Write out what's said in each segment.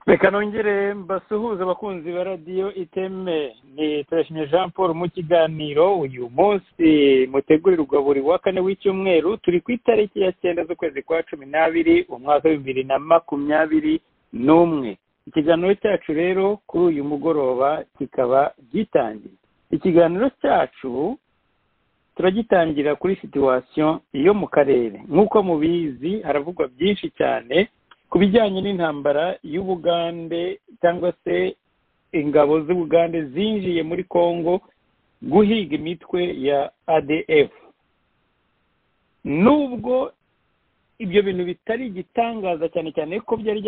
reka nongere mbasuhuze abakunzi ba radiyo iteme ni turashimye jean paul mu kiganiro uyu munsi mutegurirwa buri wa kane w'icyumweru turi ku itariki ya cyenda z'ukwezi kwa cumi n'abiri umwaka w'ibihumbi na makumyabiri n'umwe ikiganiro cyacu rero kuri uyu mugoroba kikaba gitangiye ikiganiro cyacu turagitangira kuri situwasiyo yo mu karere nk'uko mubizi haravugwa byinshi cyane ku bijyanye n'intambara y'ubugande cyangwa se ingabo z'ubugande zinjiye muri congo guhiga imitwe ya adf nubwo ibyo bintu bitari igitangaza cyane cyane ko byari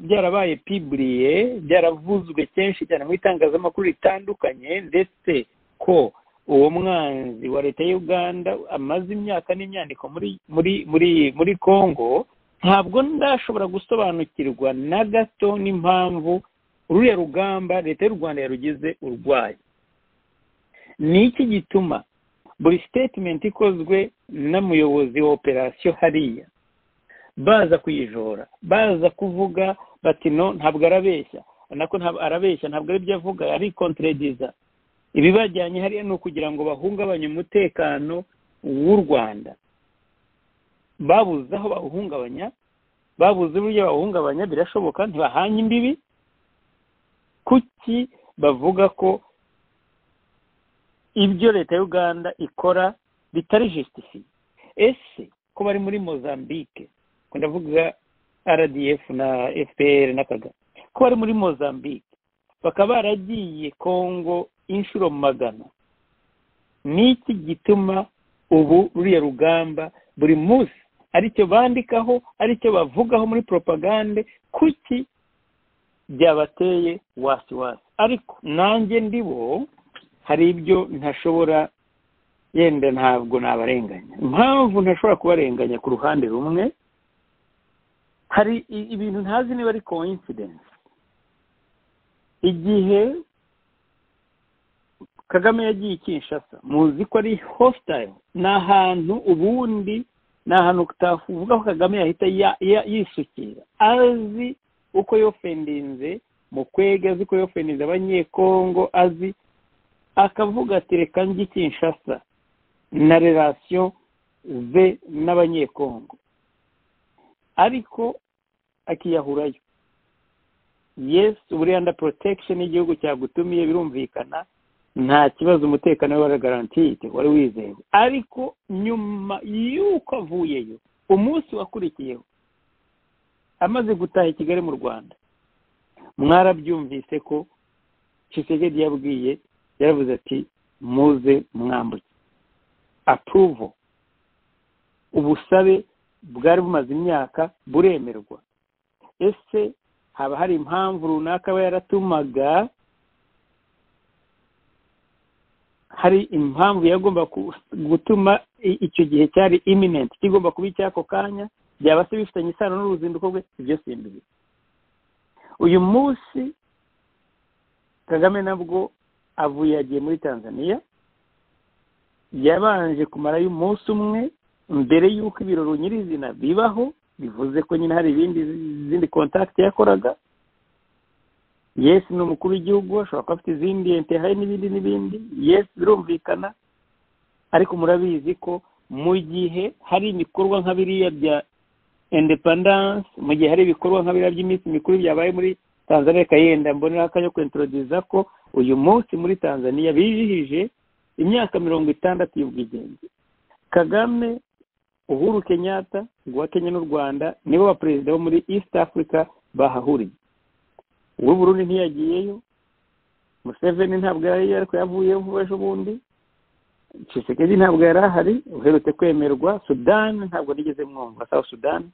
byarabaye piburiye byaravuzwe kenshi cyane mu itangazamakuru ritandukanye ndetse ko uwo mwanzi wa leta ya uganda amaze imyaka n'imyandiko muri muri muri muri congo ntabwo ndashobora gusobanukirwa na gato n'impamvu ruriya rugamba leta y'u rwanda yarugize urwaye ni iki gituma buri sitetimenti ikozwe n'umuyobozi wa operasiyo hariya baza kuyijora baza kuvuga bati no ntabwo arabeshya nako ntabwo arabeshya ntabwo aribyo avuga ari kontrediza ibibajyanye hariya ni ukugira ngo bahungabanye umutekano w'u rwanda babuze aho bawuhungabanya babuze uburyo bawuhungabanya birashoboka ntibahanye imbibi kuki bavuga ko ibyo leta ya uganda ikora bitari jusitifiye ese ko bari muri mozambique ko ndavuga rdf na fpr n'akagari ko bari muri mozambique bakaba baragiye kongo inshuro magana ni iki gituma ubu ruriya rugamba buri munsi aricyo bandikaho aricyo bavugaho muri poropagande kuki byabateye wasi wasi ariko nanjye ndibo hari ibyo ntashobora yenda ntabwo nabarenganya impamvu ntashobora kubarenganya ku ruhande rumwe hari ibintu ntazi niba ari coincidence igihe kagame yagiye i kinshasa muzi ko ari hositari ni ahantu ubundi ni ahantu utavuga ko kagame yahita yisukira azi uko yofendinze mu kwega azi uko yofendinze abanyekongo azi akavuga ati reka njye i kinshasa na relasiyo ze n'abanyekongo ariko akiyahurayo yesi buriya nda porotekisheni y'igihugu cyagutumiye birumvikana nta kibazo umutekano we waragarantiye wari wizewe ariko nyuma y'uko avuyeyo umunsi wakurikiyeho amaze gutaha i kigali mu rwanda mwarabyumvise ko Tshisekedi yabwiye yaravuze ati muze mwambuke apuruvo ubusabe bwari bumaze imyaka buremerwa ese haba hari impamvu runaka aba yaratumaga hari impamvu yagomba gutuma icyo gihe cyari iminenti kigomba kuba icy'ako kanya byaba se bifitanye isano n'uruzinduko rwe ibyo si imbibi uyu munsi kagame nabwo avuye yagiye muri tanzania yabanje kumarayo umunsi umwe mbere y'uko ibirori nyirizina bibaho bivuze ko nyine hari ibindi izindi kontakiti yakoraga yesi ni umukuru w'igihugu ashobora kuba afite izindi entehaye n'ibindi n'ibindi yesi birumvikana ariko murabizi ko mu gihe hari ibikorwa nka biriya bya indepandanse mu gihe hari ibikorwa nka biriya by'iminsi mikuru byabaye muri tanzania reka yenda mboneraho akanya kwentorodiza ko uyu munsi muri tanzania bijihije imyaka mirongo itandatu y'ubwigenge kagame uhuru kenyatta guha kenya n'u rwanda nibo ba perezida bo muri east africa bahahuriye uw'uburundi ntiyagiyeyo museveni ntabwo yari ariko yavuyeho vuba ejo bundi Tshisekedi ntabwo yari ahari uherutse kwemerwa sudani ntabwo nigeze mwumva sawa sudani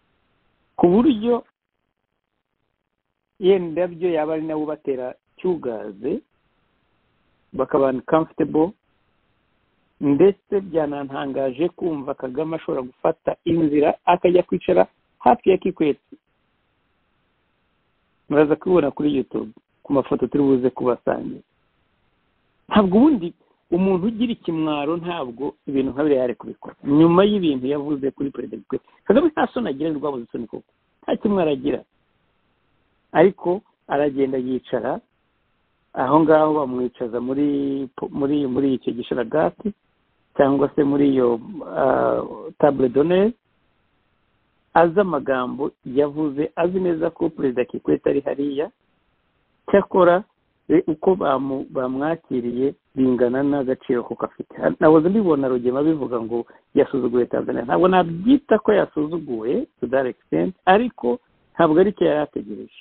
ku buryo yenda byo yaba ari nabo batera cyugaze bakabana comfortable ndetse byanantangaje kumva kagame ashobora gufata inzira akajya kwicara hafi ya kikwete muraza kubibona kuri yutube ku mafoto turi buze kubasangira ntabwo ubundi umuntu ugira ikimwaro ntabwo ibintu nka biriya yari kubikora nyuma y'ibintu yavuze kuri perezida kwe kagame nta soni agira ni rwabuze isoni koko nta kimwaro agira ariko aragenda yicara aho ngaho bamwicaza muri muri muri icyo gisharagati cyangwa se muri iyo tabure doneri azi amagambo yavuze azi neza ko perezida kikwete ari hariya cyakora uko bamwakiriye bingana n'agaciro kuko afite naboze mbibona rugema bivuga ngo yasuzuguye tanzania ntabwo nabyita ko yasuzuguye sudarekisenti ariko ntabwo ari cyo yari ategereje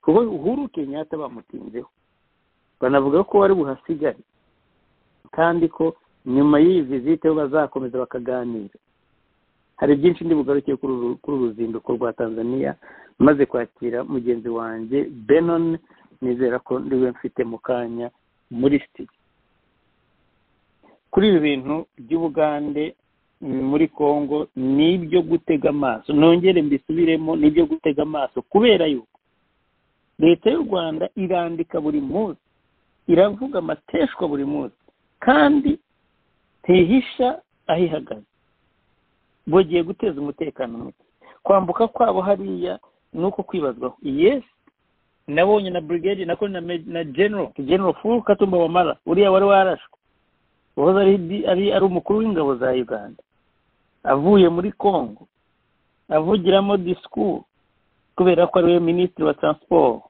kuko uhuru kenyatta bamutinzeho banavuga ko wari buhasigare kandi ko nyuma y'iyi vizite bazakomeza bakaganira hari byinshi ndi bugarukiye kuri uru ruzinduko rwa tanzania maze kwakira mugenzi wanjye benon nizera ko ndiwe mfite mu kanya muri sitiyo kuri ibi bintu by'ubugande muri congo ni ibyo gutega amaso nongere mbisubiremo ni ibyo gutega amaso kubera yuko leta y'u rwanda irandika buri munsi iravuga amateshwa buri munsi kandi ntihisha aho ihagaze bagiye guteza umutekano muke kwambuka kwabo hariya ni uko kwibazwaho yesi nabonye na brigade nako na general general furu katumba wamara uriya wari warashwe wahoze ari ari umukuru w'ingabo za uganda avuye muri congo avugiramo discours kubera ko ariwe minisitiri wa transport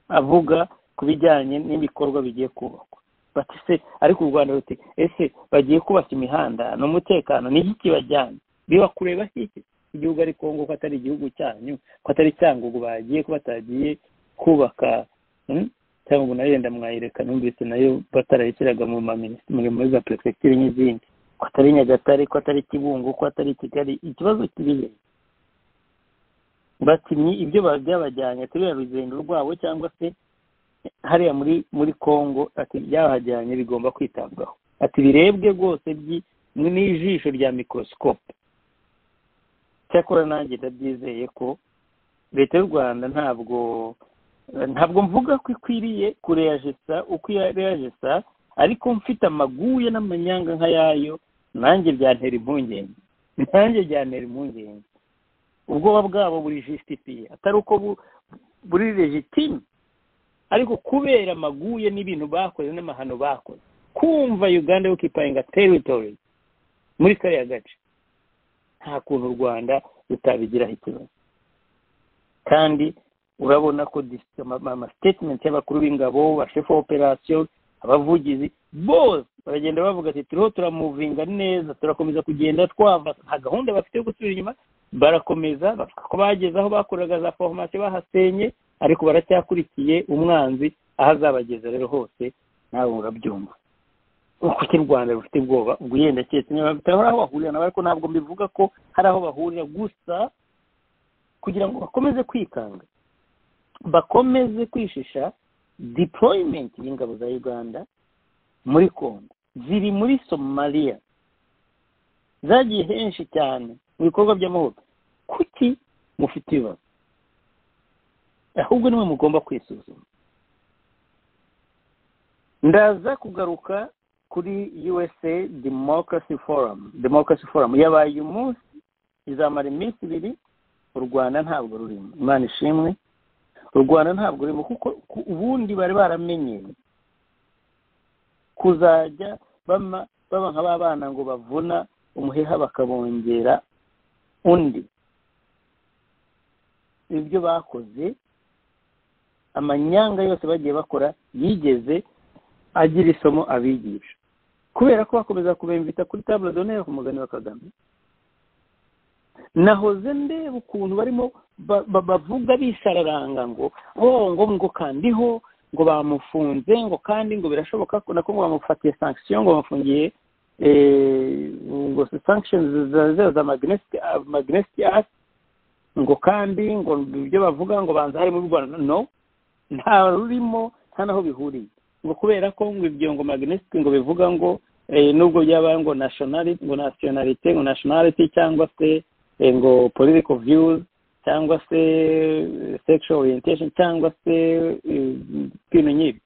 avuga ku bijyanye n'ibikorwa bigiye kubakwa bati se ariko u rwanda ruti ese bagiye kubaka imihanda ni umutekano ni iki kibajyanye biba kureba iki igihugu ari congo ko atari igihugu cyanyu ko atari cyangugu bagiye ko batagiye kubaka cyangwa ubu nayo yenda mwayireka numvise nayo batarayishyiraga mu muri muri za perefegitura n'izindi ko atari nyagatare ko atari kibungo ko atari kigali ikibazo kirihe bakinnyi ibyo byabajyanye kubera urugendo rwabo cyangwa se hariya muri muri congo ati byabajyanye bigomba kwitabwaho ati birebwe rwose n'ijisho rya mikorosikope cyakora nanjye ndabyizeye ko leta y'u rwanda ntabwo ntabwo mvuga ko ikwiriye kureyajisa uko ireyajisa ariko mfite amaguye n'amanyanga nk'ayayo nanjye byantera impungenge nanjye byantera impungenge ubwoba bwabo buri jisitifiye atari uko buri legitime ariko kubera amaguye n'ibintu bakoze n'amahano bakoze kumva uganda yo kipayinga teritori muri kariya gace nta kuntu u rwanda rutabigiraho ikibazo kandi urabona ko amasitetimenti y'abakuru b'ingabo bashefu operasiyo abavugizi bose baragenda bavuga ati turiho turamuvinga neza turakomeza kugenda twava nta gahunda bafite yo gusubira inyuma barakomeza bavuga ko bageze aho bakoraga za foromasiyo bahasenye ariko baracyakurikiye umwanzi aho azabageza rero hose nawe urabyumva uko u rwanda rufite ubwoba ubwo yenda keretse niba bafite aho bahurira nawe ariko ntabwo mbivuga ko hari aho bahurira gusa kugira ngo bakomeze kwikanga bakomeze kwishisha deployment y'ingabo za uganda muri congo ziri muri somaliya zagiye henshi cyane mu bikorwa by'amahoro kuki mufite ibibazo ahubwo nimwe mugomba kwisuzuma ndaza kugaruka kuri usa democracy forum democracy forum yabaye uyu munsi izamara iminsi ibiri u rwanda ntabwo rurimo imana ishimwe u rwanda ntabwo rurimo kuko ubundi bari baramenyeye kuzajya baba nk'ababana ngo bavuna umuheha bakabongera undi ibyo bakoze amanyanga yose bagiye bakora yigeze agira isomo abigisha kubera ko bakomeza kubemvita kuri taburo doneri ku mugani wa kagame nahoze ndeba ukuntu barimo bavuga bisararanga ngo ngo ngo kandiho ngo bamufunze ngo kandi ngo birashoboka ko nako ngo bamufatiye sankisiyo ngo bamufungiye ngo sankishoni za magnesiti asi ngo kandi ngo ibyo bavuga ngo banza harimo u rwanda no nta rurimo nta n'aho bihuriye ngo kubera ko ngo ibyo ngo magnesite ngo bivuga ngo nubwo byabaye ngo nationality ngo nationality ngo nationality cyangwa se ngo political views cyangwa se sexual orientation cyangwa se ibintu nk'ibi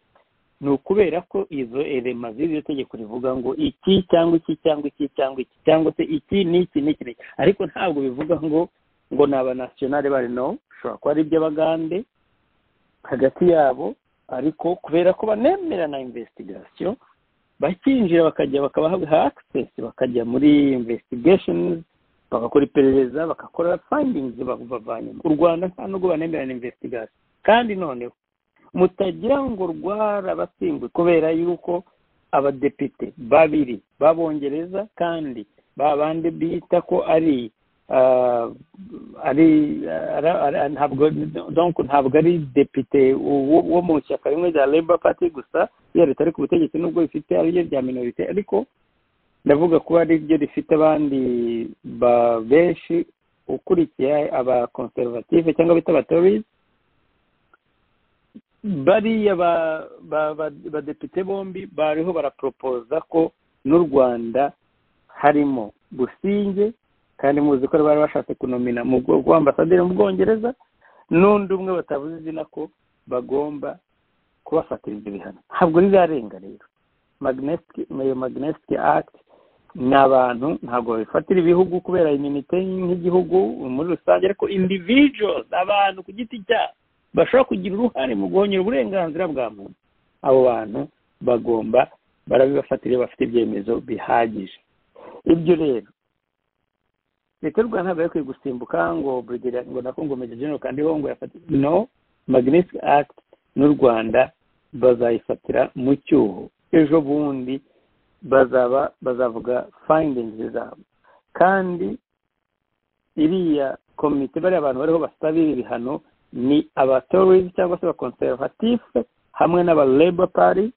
ni ukubera ko izo elema z'iryo tegeko rivuga ngo iki cyangwa iki cyangwa iki cyangwa iki cyangwa se iki n'iki n'iki ariko ntabwo bivuga ngo ngo ni abanationale bari no bishobora kuba ari iby'abagande hagati yabo ariko kubera ko banemera na investigasyon bakinjira bakajya bakabaha access bakajya muri investigations bagakora iperereza bagakora findings babavanyemo u rwanda nta nubwo banemerana investigation kandi noneho mutagira ngo rwarabatsinzwe kubera yuko abadepite babiri b'abongereza kandi ba bandi bita ko ari ari ntabwo ntabwo ari depite wo mu ishyaka rimwe rya Labour Party gusa iyo leta ari ku butegetsi nubwo rifite ariryo rya minorite ariko ndavuga kuba ariryo rifite abandi benshi ukurikiye abakonservative cyangwa bita abatorizi bariya badepite bombi bariho baraporopoza ko n'u rwanda harimo businge kandi muzi ko bari bashatse kunomina mu bwoko ambasaderi mu bwongereza n'undi umwe batavuze izina ko bagomba kubafatiriza ibihano ntabwo rizarenga rero magnesike akiti ni abantu ntabwo babifatira ibihugu kubera iminite nk'igihugu muri rusange ariko individuals abantu ku giti cyabo bashobora kugira uruhare mu guhonyura uburenganzira bwa muntu abo bantu bagomba barabibafatira iyo bafite ibyemezo bihagije ibyo rero leta y'u rwanda ntabwo yakwiye gusimbuka ngo burigera ngo nako ngo meje genero kandi ho ngo yafate no magnesike akiti n'u rwanda bazayifatira mu cyuho ejo bundi bazaba bazavuga fayindingizi zabo kandi iriya komite bariya abantu bariho basabira ibihano ni abatorizi cyangwa se abakonservative hamwe n'aba Labour Party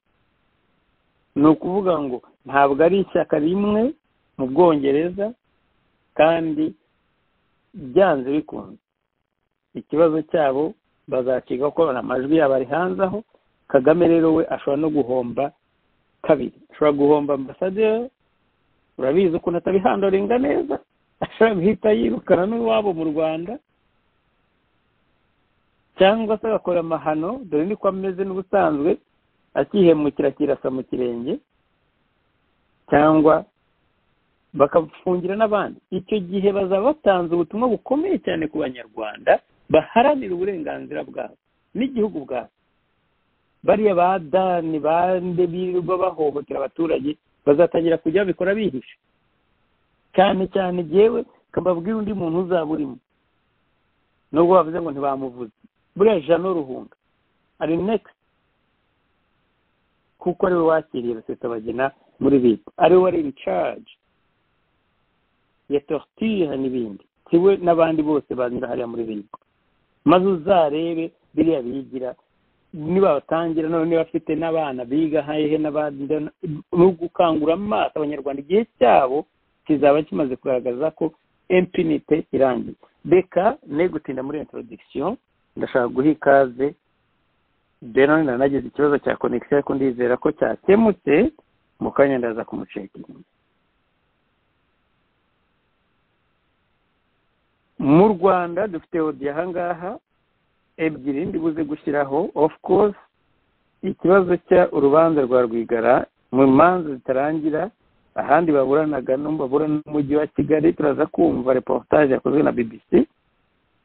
ni ukuvuga ngo ntabwo ari ishyaka rimwe mu bwongereza kandi byanze bikunze ikibazo cyabo bazakiga kuko amajwi yabo ari hanze aho kagame rero we ashobora no guhomba kabiri ashobora guhomba ambasaderi urabizi ukuntu atabihandoringa neza ashobora guhita yirukana n'iwabo mu rwanda cyangwa se agakora amahano dore niko ameze n'ubusanzwe akihemukira kirasa mu kirenge cyangwa bakafungira n'abandi icyo gihe bazaba batanze ubutumwa bukomeye cyane ku banyarwanda baharanira uburenganzira bwabo n'igihugu bwabo bariya ba dani bande birirwa bahohotera abaturage bazatangira kujya babikora bihishe cyane cyane yewe kababwira undi muntu uzaba urimo nubwo bavuze ngo ntibamuvuze buriya jano ruhunga ari nekisi kuko ariwe wakiriye rusetabagina muri leta ariwe wari in charge ya torture n'ibindi siwe n'abandi bose banyura hariya muri leta maze uzarebe biriya bigira nibatangira none niba bafite n'abana biga hehe n'abandi no gukangura amaso abanyarwanda igihe cyabo kizaba kimaze kugaragaza ko empinite irangiye reka ne gutinda muri introduction ndashaka guha ikaze benoni nanagize ikibazo cya konegisiyo ariko ndizera ko cyakemutse mu kanya ndaza kumucekinga mu rwanda dufite odi ahangaha ebyiri ndibuze gushyiraho ofu kose ikibazo cya urubanza rwa rwigara mu manza zitarangira ahandi baburanaga babura n'umujyi wa kigali turaza kumva reportage yakozwe na bbc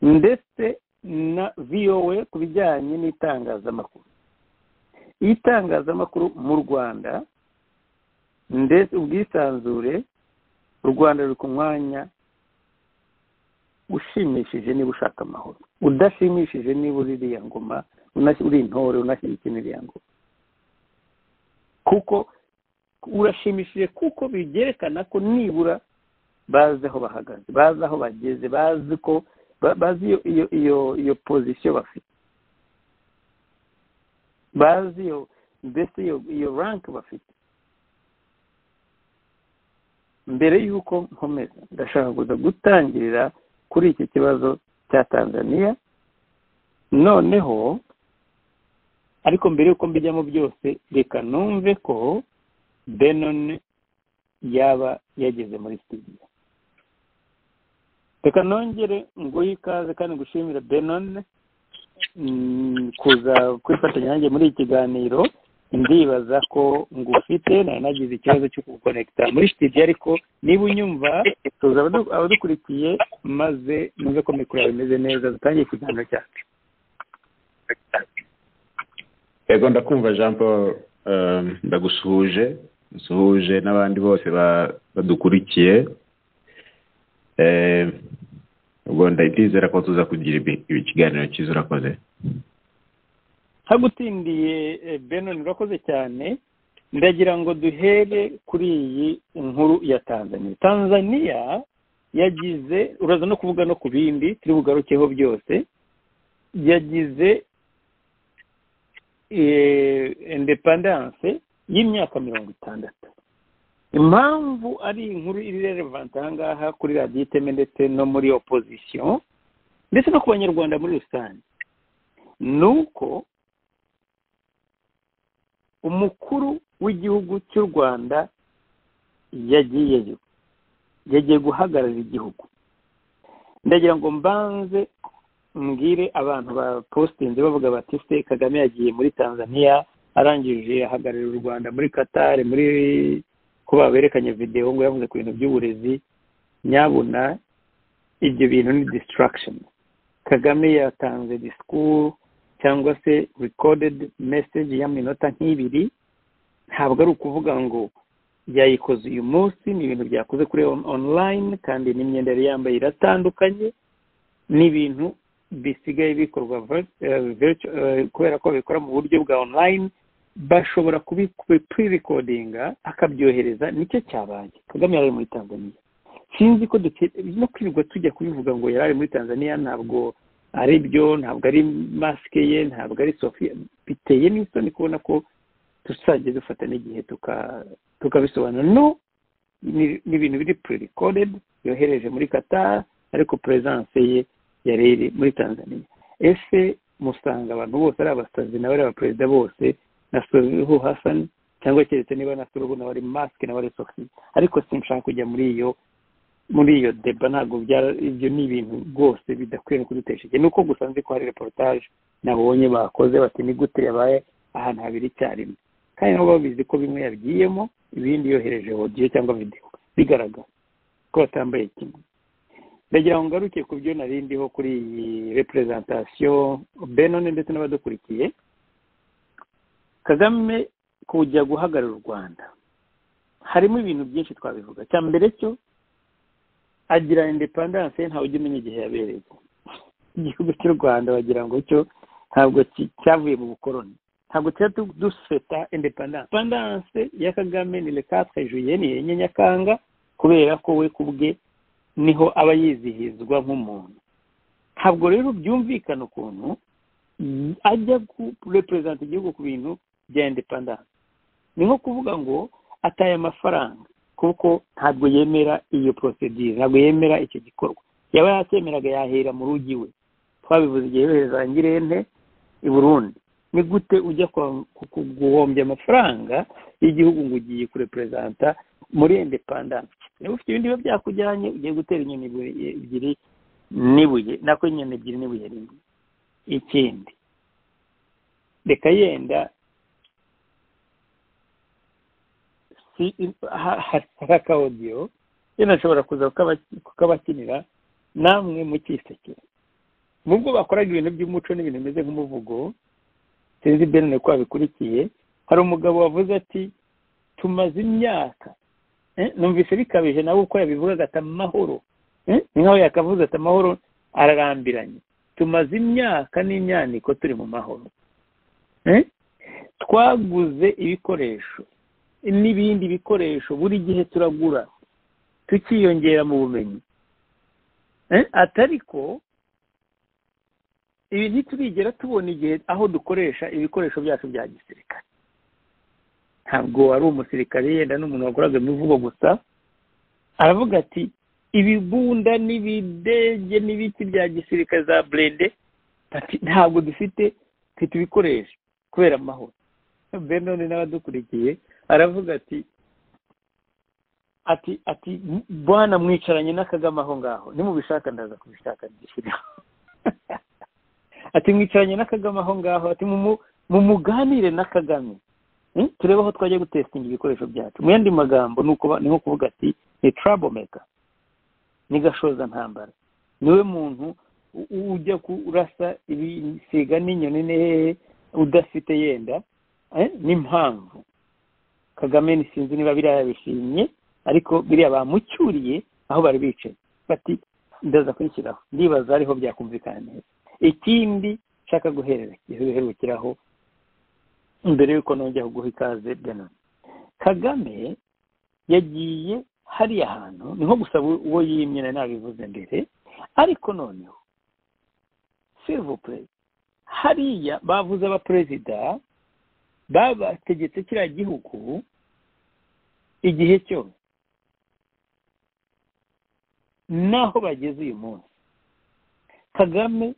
ndetse na voa ku bijyanye n'itangazamakuru itangazamakuru mu rwanda ndetse ubwisanzure u rwanda ruri ku mwanya ushimishije niba ushaka amahoro udashimishije niba uri iriya ngoma uri intore unashyigikira iriya ngoma kuko urashimishije kuko byerekana ko nibura bazi aho bahagaze bazi aho bageze bazi ko bazi iyo iyo iyo pozisiyo bafite bazi iyo mbese iyo ranke bafite mbere y'uko nkomeza ndashaka kuza gutangirira kuri iki kibazo cya tanzania noneho ariko mbere y'uko mbijyamo byose reka numve ko benoni yaba yageze muri studio reka nongere nguhe ikaze kandi gushimira benoni kuza kwifatanya nanjye muri iki kiganiro ndibaza ko ngufite nari nagize ikibazo cyo kugukonekita muri studio ariko niba unyumva tuza abadukurikiye maze numve ko mikoro yawe imeze neza dutangiye ikiganiro cyacu yego ndakumva jean paul um, ndagusuhuje nsuhuje n'abandi bose badukurikiye ubwo ndizera ko tuza kugira ikiganiro cyiza urakoze ntagutindiye benin urakoze cyane ndagira ngo duhere kuri iyi nkuru ya tanzania tanzania yagize uraza no kuvuga no ku bindi turi bugarukeho byose yagize indepandanse y'imyaka mirongo itandatu impamvu ari inkuru iri relevant aha ngaha kuri radiyo iteme ndetse no muri opozisiyo ndetse no ku banyarwanda muri rusange ni uko umukuru w'igihugu cy'u rwanda yagiyeyo yagiye guhagararira igihugu ndagira ngo mbanze mbwire abantu ba positinze bavuga bati se kagame yagiye muri tanzania arangije ahagararira u rwanda muri katari muri ko baberekanye videwo ngo yavuze ku bintu by'uburezi nyabuna ibyo bintu ni disitaragisheni kagame yatanze disikuru cyangwa se recorded message y'aminota nk'ibiri ntabwo ari ukuvuga ngo yayikoze uyu munsi ni ibintu byakoze kuri online kandi n'imyenda yari yambaye iratandukanye ni ibintu bisigaye bikorwa kubera ko babikora mu buryo bwa online bashobora kubipurikodinga akabyohereza nicyo cyabaye kagame yari muri tanzania sinzi ko no kwirirwa tujya kubivuga ngo yari ari muri tanzania ntabwo ari byo ntabwo ari masike ye ntabwo ari sofiya biteye n'isoni kubona ko tuzajya dufata n'igihe tukabisobanura no ni ibintu biri purikodedi yohereje muri katara ariko perezidanse ye yari iri muri tanzania ese musanga abantu bose ari abasazi nawe ari abaperezida bose na surihu hasani cyangwa keretse niba na surihu nawe ari masike nawe ari sofiya ariko sinshaka kujya muri iyo muri iyo deba ntabwo ibyo ni ibintu rwose bidakwiye no kudutesha ni uko gusa nzi ko hari reportage nabonye bakoze bati ni gute yabaye ahantu habiri icyarimwe kandi nabo babizi ko bimwe yabigiyemo ibindi yohereje odiyo cyangwa videwo bigaragara ko batambaye kimwe ndagira ngo ngaruke ku byo narindiho kuri iyi reperezantasiyo benone ndetse n'abadukurikiye kagame kujya guhagarara u rwanda harimo ibintu byinshi twabivuga cya mbere cyo agira indepandanse ntawe ujya umenya igihe yabereye igihugu cy'u rwanda wagira ngo cyo ntabwo cyavuye mu bukoroni ntabwo tuba dufeta indepandanse indepandanse ya kagame ni rekatwe juye ni enye nyakanga kubera ko we ku bwe niho aba yizihizwa nk'umuntu ntabwo rero byumvikana ukuntu ajya kureperezanta igihugu ku bintu bya indepandanse ni nko kuvuga ngo ataye amafaranga kuko ntabwo yemera iyo porosedire ntabwo yemera icyo gikorwa yaba yakemeraga yahera mu rugi we twabivuze igihe yohereza angirente i burundi ni gute ujya guhombya amafaranga y'igihugu ngo ugiye kureperezanta muri indepandanse niba ufite ibindi biba byakujyanye ugiye gutera inyoni ebyiri n'ibuye nako inyoni ebyiri n'ibuye rimwe ikindi reka yenda hari akawodiyo yenda ashobora kuza kukabakinira namwe mukisekera nubwo bakoraga ibintu by'umuco n'ibintu bimeze nk'umuvugo sinzi benine ko babikurikiye hari umugabo wavuze ati tumaze imyaka numvise bikabije nawe uko yabivugaga ati amahoro ni nkaho yakavuze ati amahoro ararambiranye tumaze imyaka n'imyaniko turi mu mahoro twaguze ibikoresho n'ibindi bikoresho buri gihe turagura tukiyongera mu bumenyi atariko ibi ntiturigera tubona igihe aho dukoresha ibikoresho byacu bya gisirikare ntabwo ari umusirikare yenda n'umuntu wakoraga imivugo gusa aravuga ati ibibunda n'ibidege n'ibiti bya gisirikare za burende ntabwo dufite twe tubikoresha kubera amahoro benoni n'abadukurikiye aravuga ati ati ati bwana mwicaranye n'akagama aho ngaho nimubishaka ndaza kubishaka ndishyiraho ati mwicaranye n'akagama aho ngaho ati mumuganire na kagame turebe aho twajya gutesitinga ibikoresho byacu mu yandi magambo ni nko kuvuga ati ni tarabo meka ni gashoza ntambara niwe muntu ujya kurasa ibisiga n'inyoni n'ehehe udafite yenda n'impamvu kagame sinzi niba biriya yabishimye ariko biriya bamucyuriye aho bari bicaye bati ndaza kwishyiraho ndibaza ariho byakumvikana neza ikindi nshaka guherukiraho mbere y'uko nongera guha ikaze byanone kagame yagiye hariya hantu ni nko gusaba uwo yimye na nabivuze mbere ariko noneho sivupure hariya bavuze abaperezida babategetse kiriya gihugu igihe cyose n'aho bageze uyu munsi kagame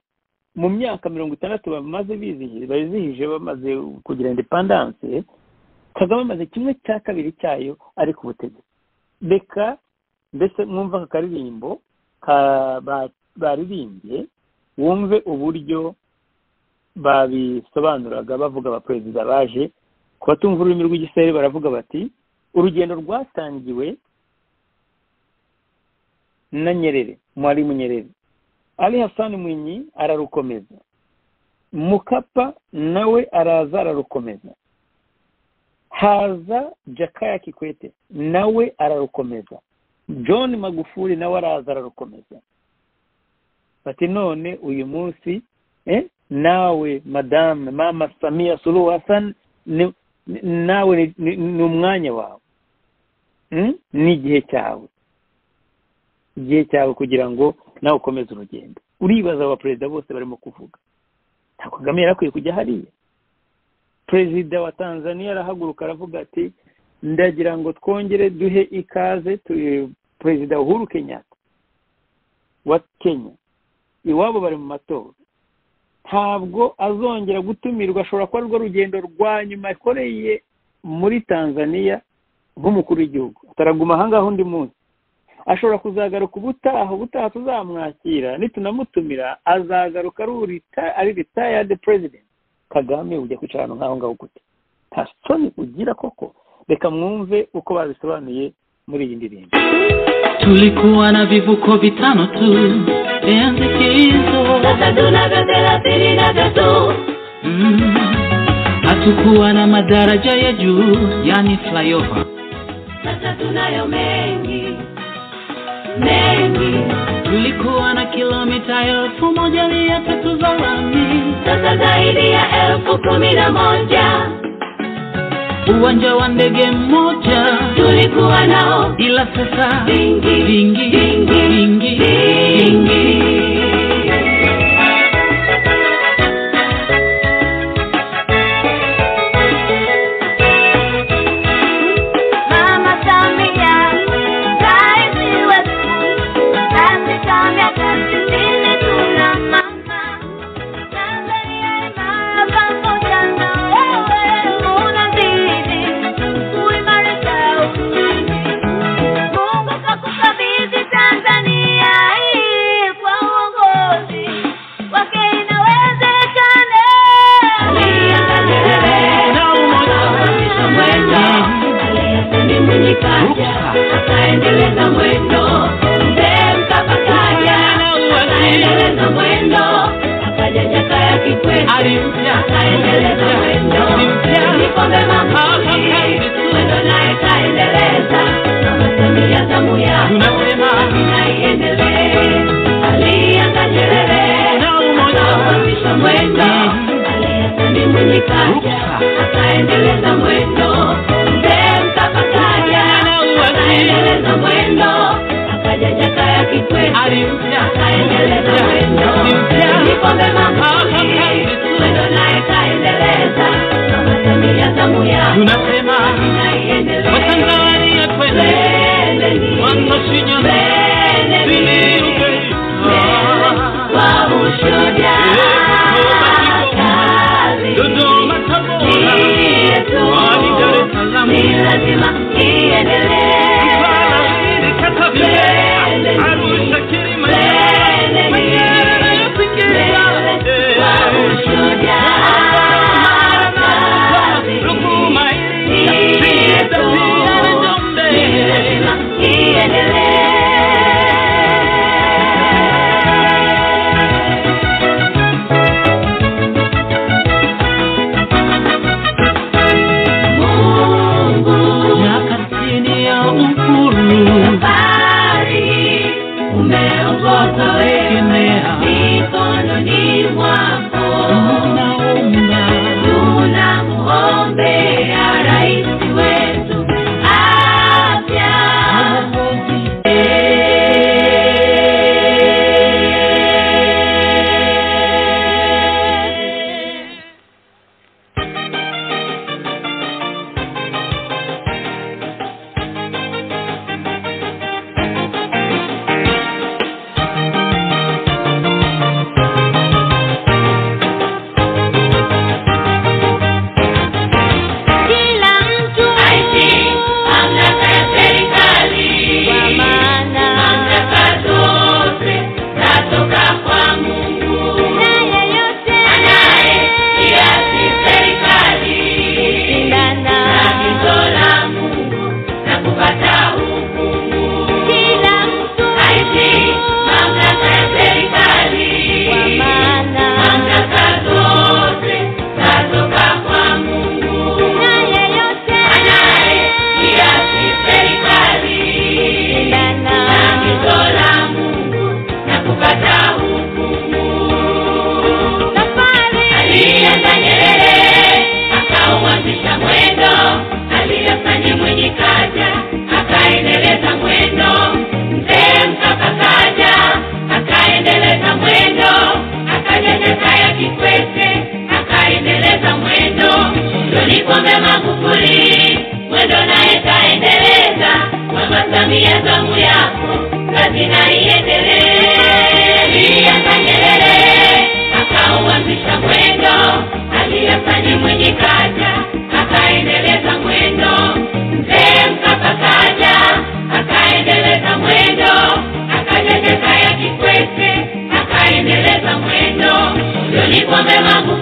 mu myaka mirongo itandatu bamaze bizihije bamaze kugira indepandanse kagame amaze kimwe cya kabiri cyayo ari ku butegetsi reka mbese mwumva aka karirimbo baririmbye wumve uburyo babisobanuraga bavuga abaperezida baje ku batumva ururimi rw'igisere baravuga bati urugendo rwatangiwe na nyerere mwarimu nyerere ari hasani mwinyi ararukomeza mukapa nawe araza ararukomeza haza jakaya kikwete nawe ararukomeza john magufuli nawe araza ararukomeza bati none uyu munsi nawe madame mama samiya suru hasan nawe ni umwanya wawe ni igihe cyawe igihe cyawe kugira ngo nawe ukomeze urugendo uribaza aba perezida bose barimo kuvuga ntabwo kagame yari akwiye kujya hariya perezida wa tanzania arahaguruka aravuga ati ndagira ngo twongere duhe ikaze perezida uhuru kenyatta wa kenya iwabo bari mu matora ntabwo azongera gutumirwa ashobora kuba rwo rugendo rwa nyuma yakoreye muri tanzania nk'umukuru w'igihugu ataraguma ahangaha undi munsi ashobora kuzagaruka ubutaha ubutaha tuzamwakira nitunamutumira azagaruka ari ritayadi perezida kagame ujya kwicara ahantu nk'aho ngaho gute nta soni ugira koko reka mwumve uko babisobanuye muri iyi ndirimbo tulikuwa na vivuko vitano tu enzi hizo sasa tunavyo thelathini na tatu hatukuwa na madaraja ya juu yani flyover sasa tunayo mengi mengi tulikuwa na kilomita elfu moja mia tatu za lami sasa zaidi ya elfu kumi na moja uwanja wa ndege mmoja tulikuwa nao ila sasa vingi vingi vingi vingi, vingi. Mama Samia, raisi wetu, Rais Samia sisi sisi tuna mama. Tanzania imara pamoja na wewe, unazidi kuimarika uchumi. Mungu kakukabidhi Tanzania hii kwa uongozi wake inawezekana. Na umoja mwendo ni Mwinyikaja akaendeleza mwendo, mzee Mkapa kaja akaendeleza mwendo, akaja Jakaya Kikwete akaendeleza mwendo, ni Pombe Magufuli mwendo naye kaendeleza, Mama Samia zamu yako inaiendelee, alianza Nyerere akaanzisha mwendo ni mwenye kaja akaendeleza mwendo mzee mkapa kaja akaendeleza mwendo akaja jakaya kikwete akaendeleza mwendo ni pombe magufuli mwendo naye kaja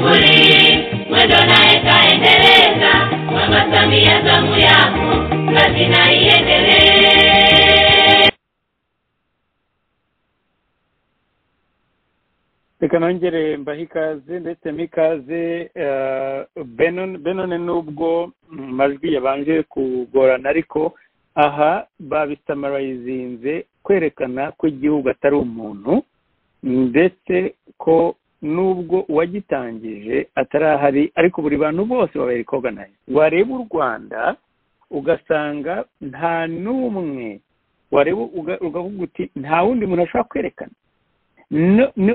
ndo naye kaendeleza mama samia zamu yako kazi naiendelee reka nongere mbahe ikaze ndetse mikaze benone n'ubwo mu majwi yabanje kugorana ariko aha babisamarayizinze kwerekana ko igihugu atari umuntu ndetse ko nubwo uwagitangije atarahari ariko buri bantu bose babaye koganayise wareba u rwanda ugasanga nta n'umwe wareba ukavuga uti nta wundi muntu ashobora kwerekana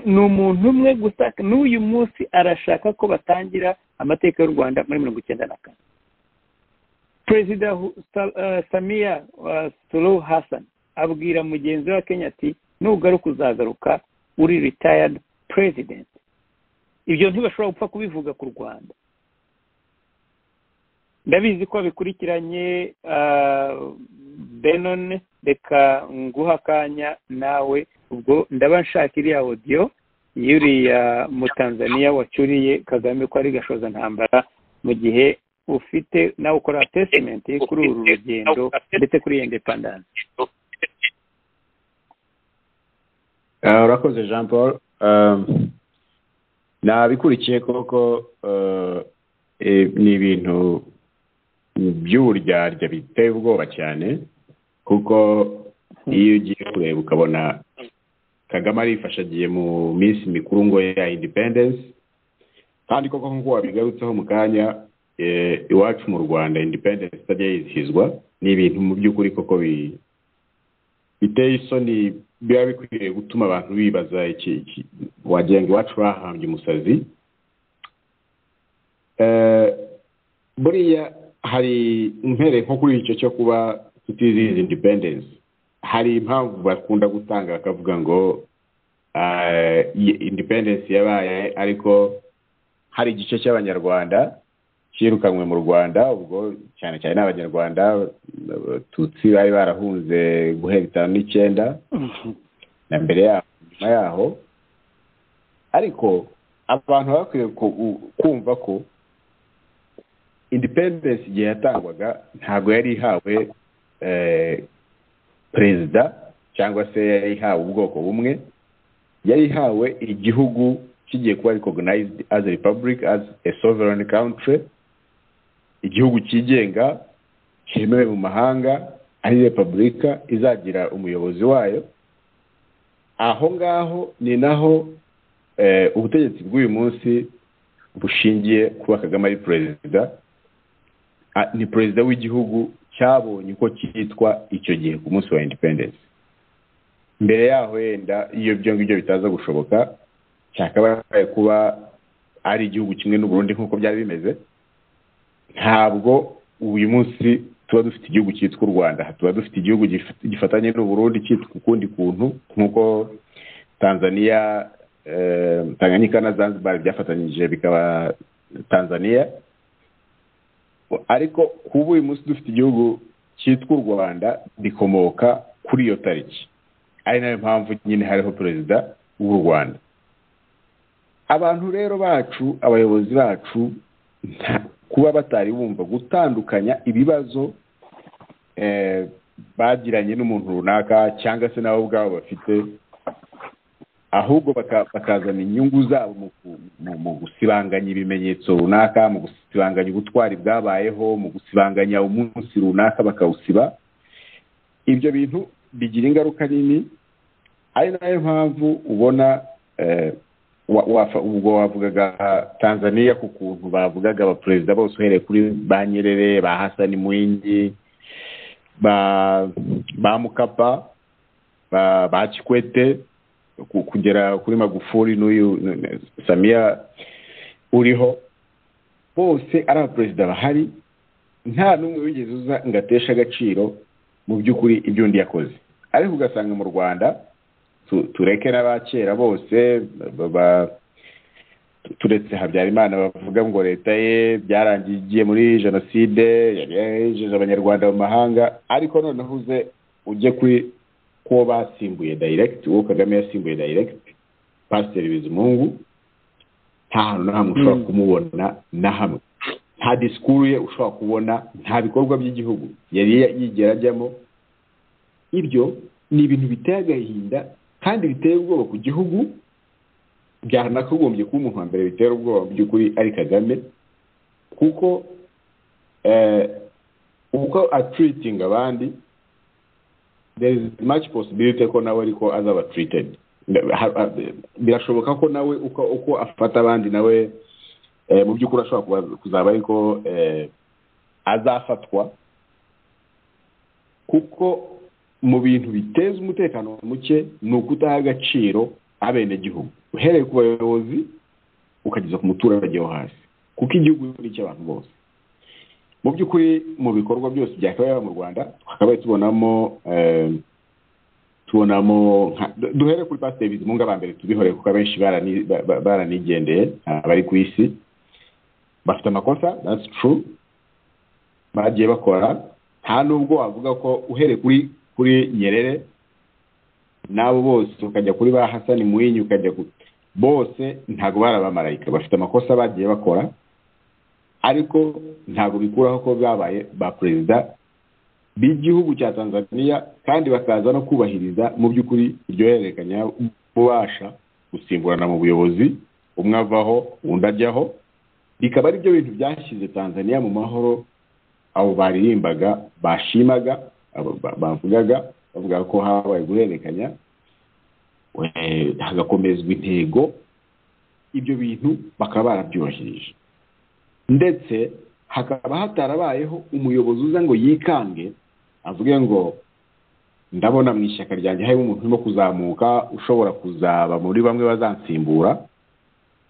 ni umuntu umwe gusa n'uyu munsi arashaka ko batangira amateka y'u rwanda muri mirongo icyenda na kane perezida samiya suru hasani abwira mugenzi wa kenya ati nugaruka uzagaruka uri ritayadi perezidenti ibyo ntibashobora gupfa kubivuga ku rwanda ndabizi ko bikurikiranye benone reka nguha akanya nawe ubwo ndaba nshaka iriya odiyo y'uriya mutanzaniya wacuriye kagame ko ari gashoza ntambara mu gihe ufite nawe ukora tesimenti kuri uru rugendo ndetse kuri iyo indepandanse urakoze jean paul nabikurikiye koko ni ibintu by'uburyarya biteye ubwoba cyane kuko iyo ugiye kureba ukabona kagame arifashe agiye mu minsi mikuru ngo ya independensi kandi koko nk'uko wabigarutseho mu kanya iwacu mu rwanda independensi itajya yizihizwa ni ibintu mu by'ukuri koko biteye isoni biba bikwiriye gutuma abantu bibaza iki wagira ngo iwacu bahambye umusazi buriya hari impere nko kuri icyo cyo kuba tutizihiza independensi hari impamvu bakunda gutanga bakavuga ngo independensi yabaye ariko hari igice cy'abanyarwanda cyirukanywe mu rwanda ubwo cyane cyane n'abanyarwanda abatutsi bari barahunze guhera itanu n'icyenda na mbere yaho nyuma yaho ariko abantu baba bakwiye kumva ko independensi igihe yatangwaga ntabwo yari ihawe perezida cyangwa se yari ihawe ubwoko bumwe yari ihawe igihugu kigiye kuba recognized as a republic as a sovereign country igihugu cyigenga cyemewe mu mahanga ari repubulika izagira umuyobozi wayo aho ngaho ni naho ubutegetsi bw'uyu munsi bushingiye kuba kagame ari perezida ni perezida w'igihugu cyabonye uko cyitwa icyo gihe ku munsi wa independence mbere yaho yenda iyo ibyo ngibyo bitaza gushoboka cyakabaye kuba ari igihugu kimwe n'uburundi nk'uko byari bimeze ntabwo uyu munsi tuba dufite igihugu cyitwa u rwanda tuba dufite igihugu gifatanye n'uburundi cyitwa ukundi kuntu nk'uko tanzania tanganyika na zanzibar byafatanyije bikaba tanzania ariko kuba uyu munsi dufite igihugu cyitwa u rwanda rikomoka kuri iyo tariki ari nayo mpamvu nyine hariho perezida w'u rwanda abantu rero bacu abayobozi bacu kuba batari bumva gutandukanya ibibazo bagiranye n'umuntu runaka cyangwa se nabo ubwabo bafite ahubwo bakazana inyungu zabo mu gusibanganya ibimenyetso runaka mu gusibanganya ubutwari bwabayeho mu gusibanganya umunsi runaka bakawusiba ibyo bintu bigira ingaruka nini ari nayo mpamvu ubona ubwo wavugaga tanzania ku kuntu bavugaga abaperezida bose uhereye kuri ba nyerere ba hasani mwingi ba mukapa ba kikwete kugera kuri magufuri n'uyu samiya uriho bose ari abaperezida bahari nta n'umwe wigeze uza ngo ateshe agaciro mu by'ukuri ibyo undi yakoze ariko ugasanga mu rwanda tureke n'abakera bose turetse habyarimana bavuga ngo leta ye byarangiye igiye muri jenoside yagejeje abanyarwanda mu mahanga ariko noneho uze ujye kuri ko basimbuye dayiregiti uwo kagame yasimbuye dayiregiti pasiteri bizimungu nta hantu na hamwe ushobora Mm. kumubona na hamwe nta disikuru ye ushobora kubona nta bikorwa by'igihugu yari yigera ajyamo ibyo ni ibintu biteye agahinda kandi biteye ubwoba ku gihugu byanagombye kuba umuntu wa mbere bitera ubwoba mu by'ukuri ari kagame kuko eh, uko atiritinga abandi there is much possibility ko nawe ariko azaba treated Ha- ha- birashoboka ko nawe uko, uko afata abandi nawe eh, mu by'ukuri ashobora kuba- kuzaba ariko eh, azafatwa kuko mu bintu biteza umutekano muke ni ukutaha agaciro abenegihugu uhereye ku bayobozi ukageza ku muturage wo hasi kuko igihugu ni icy'abantu bose mu by'ukuri mu bikorwa byose byakabaye mu rwanda twakabaye tubonamo eh, tubonamo nka- du- duhere kuri pasiteri bizimunga ba mbere tubihoreye kuko abenshi barani- ba- ba- baranigendeye nta bari ku isi bafite amakosa that's true bagiye bakora nta nubwo wavuga ko uhereye kuri kuri nyerere n'abo bose ukajya kuri ba hasani muhinyi ukajya ku bose ntabwo bari abamarayika bafite amakosa bagiye bakora ariko ntabwo bikuraho ko babaye ba perezida b'igihugu cya tanzania kandi bakaza no kubahiriza mu by'ukuri iryo hererekanya bubasha gusimburana mu buyobozi umwe avaho undi ajyaho bikaba ari byo bintu byashyize tanzania mu mahoro abo baririmbaga bashimaga abo ba- bavugaga bavuga ko habaye guhererekanya eh, hagakomezwa intego ibyo bintu bakaba barabyubahirije ndetse hakaba hatarabayeho umuyobozi uza ngo yikange avuge ngo ndabona mu ishyaka ryanjye harimo umuntu urimo kuzamuka ushobora kuzaba muri bamwe bazansimbura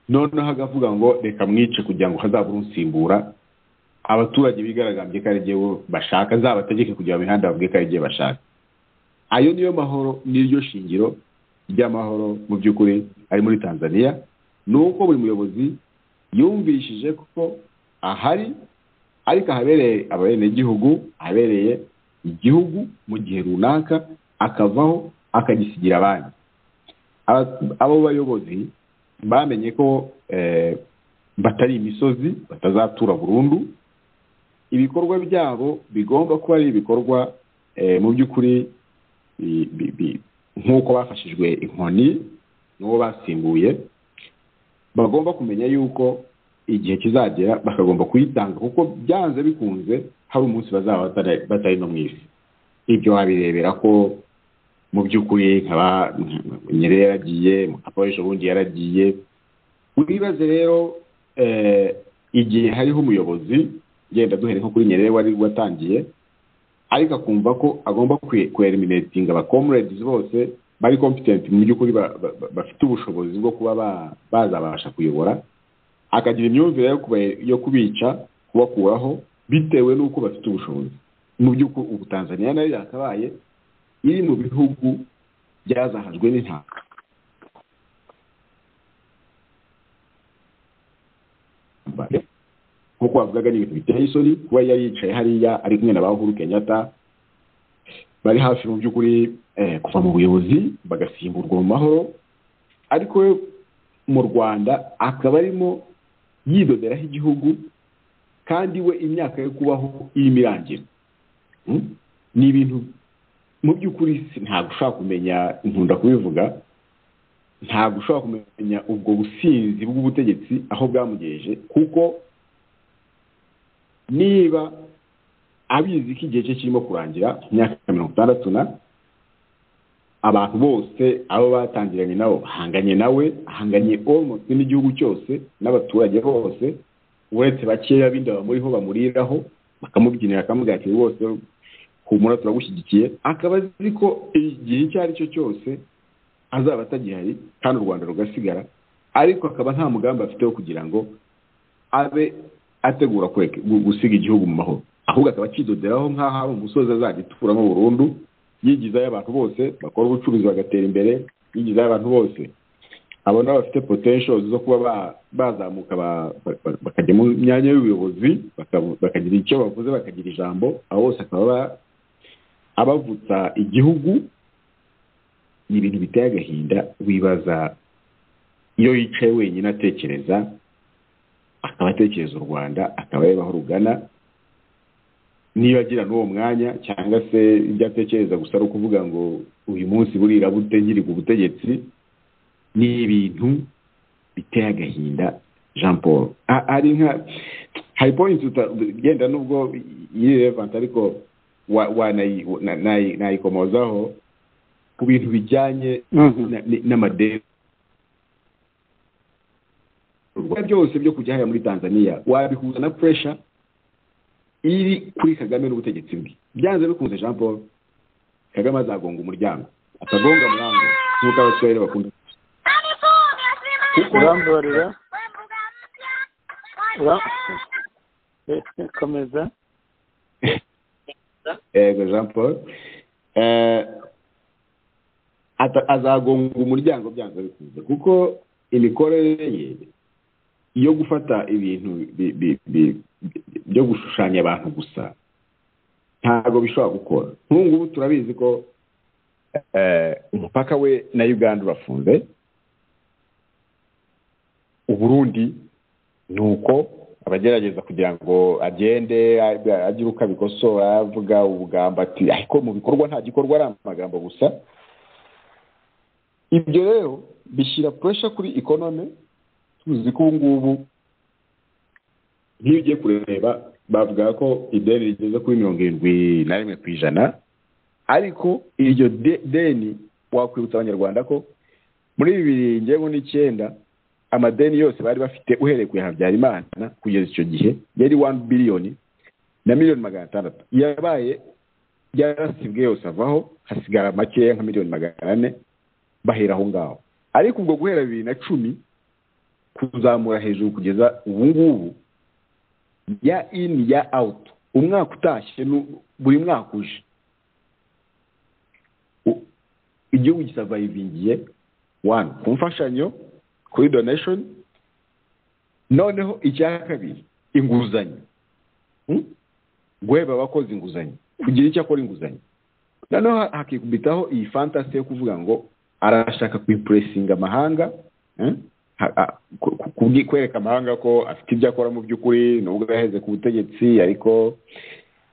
noneho agavuga ngo reka mwice kugira ngo hazabure unsimbura abaturage bigaragambye ko ari igihe bashaka zabategeke kujya mu mihanda bavuge ko ari igihe bashaka ayo niyo mahoro n'iryo shingiro ry'amahoro mu by'ukuri ari muri tanzania ni uko buri muyobozi yumvishije ko ahari ariko ahabereye abenegihugu ahabereye igihugu mu gihe runaka akavaho akagisigira abandi Aba- abo bayobozi bamenye ko eh, batari imisozi batazatura burundu ibikorwa byabo bigomba kuba ari ibikorwa eh, mu by'ukuri bi- bi- bi- nk'uko bafashijwe inkoni n'uwo basimbuye bagomba kumenya yuko igihe kizagera bakagomba kuyitanga kuko byanze bikunze hari umunsi bazaba batari- batari no mu isi ibyo wabirebera ko mu by'ukuri nkaba nyerere yaragiye aporesha ubundi yaragiye wibaze rero eh, igihe hariho umuyobozi genda duhere nko kuri nyerere wari watangiye ariko akumva ko agomba kweriminetinga abakomuredizi bose bari kompitenti mu by'ukuri ba- ba- ba- bafite ubushobozi bwo kuba ba- bazabasha kuyobora akagira imyumvire yo kuba- yo kubica kubakuraho bitewe n'uko bafite ubushobozi mu by'ukuri ubu tanzania nayo yakabaye iri mu bihugu byazahajwe n'intanga nk'uko bavugaga ni ibintu biteye isoni kuba yari yicaye hariya ari kumwe na ba uhuru kenyatta bari hafi mu by'ukuri eh, kuva mu buyobozi bagasimburwa mu mahoro ariko we mu rwanda akaba arimo yidoderaho igihugu kandi we imyaka yo kubaho irimo irangira Mm? ni ibintu mu by'ukuri si- ntabwo ushobora kumenya nkunda kubivuga ntabwo ushobora kumenya ubwo businzi bw'ubutegetsi aho bwamugejeje kuko niba abizi ko igihe cye kirimo kurangira imyaka mirongo itandatu na abantu bose abo batangiranye nabo bahanganye nawe ahanganye almost n'igihugu cyose n'abaturage bose uretse bakeya bindi bamuriho bamuriraho bakamubyinira akamubwira ati rwose humura turagushyigikiye akaba azi ko igihe icyo ari cyo cyose azaba atagihari kandi u rwanda rugasigara ariko akaba nta mugambi afite wo kugira ngo abe ategura kureka- gu- gusiga igihugu mu mahoro ahubwo akaba akidoderaho nk'aho ari umusozi azajya ituramo burundu yigizayo abantu bose bakora ubucuruzi bagatera imbere yigizayo abantu bose abona bafite potential zo kuba ba- bazamuka ba- ba- bakajya mu myanya y'ubuyobozi baka- bakagira icyo bavuze bakagira ijambo abo bose akaba aba- abavutsa igihugu ni ibintu biteye agahinda wibaza iyo yicaye wenyine atekereza akaba atekereza u rwanda akaba areba aho rugana niba agira n'uwo mwanya cyangwa se ibyo atekereza gusa ari ukuvuga ngo uyu munsi burira bute nkiri ku butegetsi ni ibintu biteye agahinda jean paul ari nka hari poyinti utagenda nubwo yirevanta ariko nayikomozaho ku bintu bijyanye n'amadeni ibikorwa byose byo kujya hariya muri tanzania wabihuza na puresha iri kuri kagame n'ubutegetsi bwe byanze bikunze jean paul kagame azagonga umuryango atagonga murango nk'uko abasore bakunda urambabarira komeza yego jean paul azagonga umuryango byanze bikunze kuko imikorere ye iyo gufata ibintu byo gushushanya abantu gusa ntabwo bishobora gukora nk'ubu ngubu turabizi ko umupaka we na uganda urafunze uburundi ni uko abagerageza kugira ngo agende agire uko abikosora avuga ubugambo ati ariko mu bikorwa nta gikorwa ari amagambo gusa ibyo rero bishyira puresha kuri ikonome tuzi ko ubu ngubu nk'iyo ugiye kureba bavuga ko ideni rigeze kuri mirongo irindwi na rimwe ku ijana ariko iryo deni wakwibutsa abanyarwanda ko muri bibiri ngewe n'icyenda amadeni yose bari bafite uhereye ku habyarimana kugeza icyo gihe yari wani biliyoni na miliyoni magana atandatu yabaye yarasibwe yose avaho hasigara makeya nka miliyoni magana ane bahera aho ngaho ariko ubwo guhera bibiri na cumi kuzamura hejuru kugeza ubu ngubu ya ini ya awuto umwaka utashye buri mwaka uje igihugu gisavayivingiye wani ku mfashanyo kuri doneshoni noneho icya kabiri inguzanyo guheba abakoze inguzanyo kugira icyo akora inguzanyo noneho hakikubitaho iyi fantasi yo kuvuga ngo arashaka kwipuresinga amahanga kwereka amahanga ko afite ibyo akora mu by'ukuri nubwo yaheze ku butegetsi ariko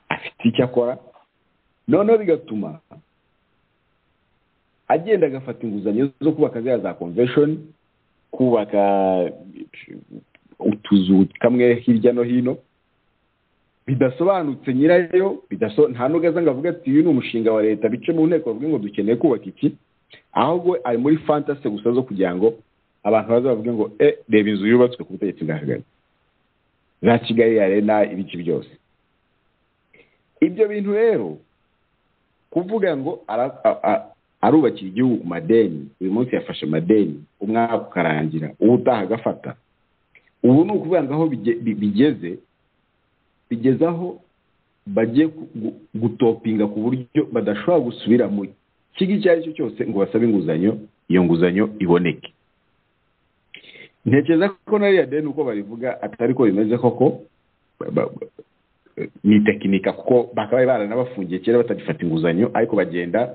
afite icyo akora noneho bigatuma agenda agafata inguzanyo zo kubaka ziriya za konveshoni kubaka utuzu kamwe hirya no hino bidasobanutse nyirayo nta n'ugaza ngo avuge ati uyu ni umushinga wa leta bice mu nteko bavuge ngo dukeneye kubaka iki ahubwo ari muri fantasi gusa zo kugira ngo abantu baza bavuge ngo e reba inzu yubatswe ku butegetsi bwa kagame za kigali ya rena ibiki byose ibyo bintu rero kuvuga ngo arubakira igihugu madeni uyu munsi yafashe madeni umwaka ukarangira ubu utaha agafata ubu ni ukuvuga ngo aho bigeze bigeze aho bagiye gutopinga ku buryo badashobora gusubira mu kigo icyo ari cyo cyose ngo basabe inguzanyo iyo nguzanyo iboneke ntekereza ko nariya deni uko barivuga atari ko bimeze koko ni tekinika kuko bakaba baranabafungiye kera batagifata inguzanyo ariko bagenda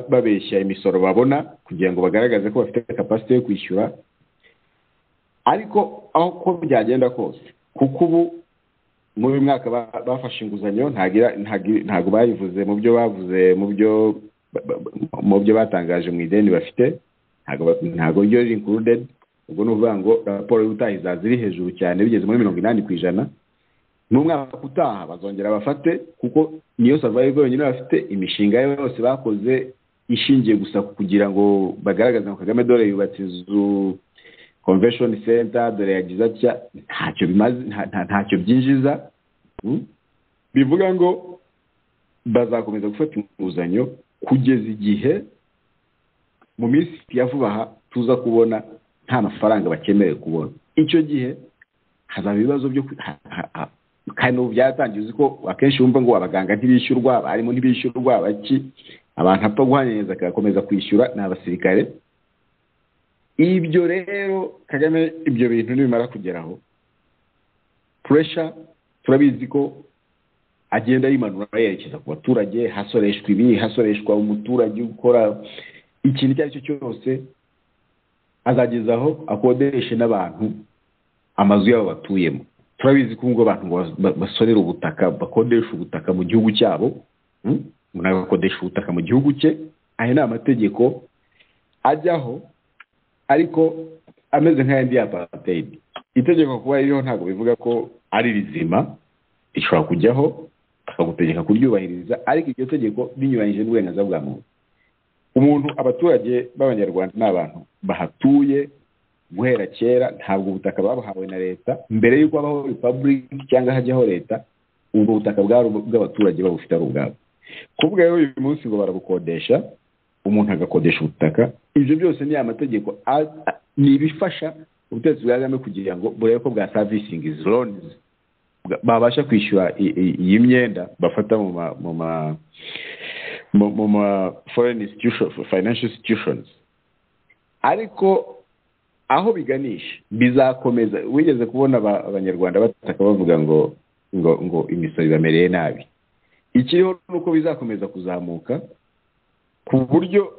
babeshya imisoro babona kugira ngo bagaragaze ko bafite kapasite yo kwishyura ariko aho ko byagenda kose kuko ubu muri uyu mwaka bafashe inguzanyo ntabwo bayivuze mu byo bavuze mu byo batangaje mu ideni bafite ntabwo ryo riri inkurudedi ubwo ni ukuvuga ngo raporo y'ubutaha izaza iri hejuru cyane bigeze muri mirongo inani ku ijana n'umwaka utaha bazongera bafate kuko niyo savayivu yonyine bafite imishinga yose bakoze ishingiye gusa kugira ngo bagaragaze ngo kagame dore yubatse inzu konveshoni senta dore yagize atya ntacyo bimaze ntacyo byinjiza bivuga ngo bazakomeza gufata inguzanyo kugeza igihe mu minsi ya vuba aha tuza kubona nta mafaranga bakemerewe kubona icyo gihe hazaba ibibazo byo kandi ubu byaratangiye uzi ko akenshi wumva ngo abaganga ntibishyurwa abarimu ntibishyurwa abaki abantu apfa guhanyanyeza agakomeza kwishyura ni abasirikare ibyo rero kagame ibyo bintu nibimara kugeraho puresha turabizi ko agenda yimanura yerekeza ku baturage hasoreshwa ibi hasoreshwa umuturage ukora ikintu icyo ari cyo cyose azageza aho akodeshe n'abantu amazu yabo batuyemo turabizi ko ubwo abantu ba- basonera ubutaka bakodesha ubutaka mu gihugu cyabo mm? umuntu agakodesha ubutaka mu gihugu cye aya ni amategeko ajyaho ariko ameze nk'ayandi ya apartheid itegeko kuba ririho ntabwo bivuga ko ari rizima rishobora kujyaho bakagutegeka kuryubahiriza ariko iryo tegeko rinyuranyije n'uburenganzira bwa muntu umuntu abaturage b'abanyarwanda ni abantu bahatuye guhera kera ntabwo ubutaka babuhawe na leta mbere y'uko habaho repubulika cyangwa hajyaho leta ubwo butaka bwari ubw'abaturage babufite ari ubwabo kuvuga rero uyu munsi ngo barabukodesha umuntu agakodesha ubutaka ibyo byose ni amategeko a- a- ni ibifasha ubutegetsi bwa kagame kugira ngo burebe ko bwa servisingi loni babasha kwishyura i- i- iyi myenda bafata mu ma mu ma mu- mu ma foreign institution financial institutions ariko aho biganisha bizakomeza wigeze kubona aba- abanyarwanda bataka bavuga ngo ngo ngo imisoro ibamereye nabi ikiriho ni uko bizakomeza kuzamuka ku buryo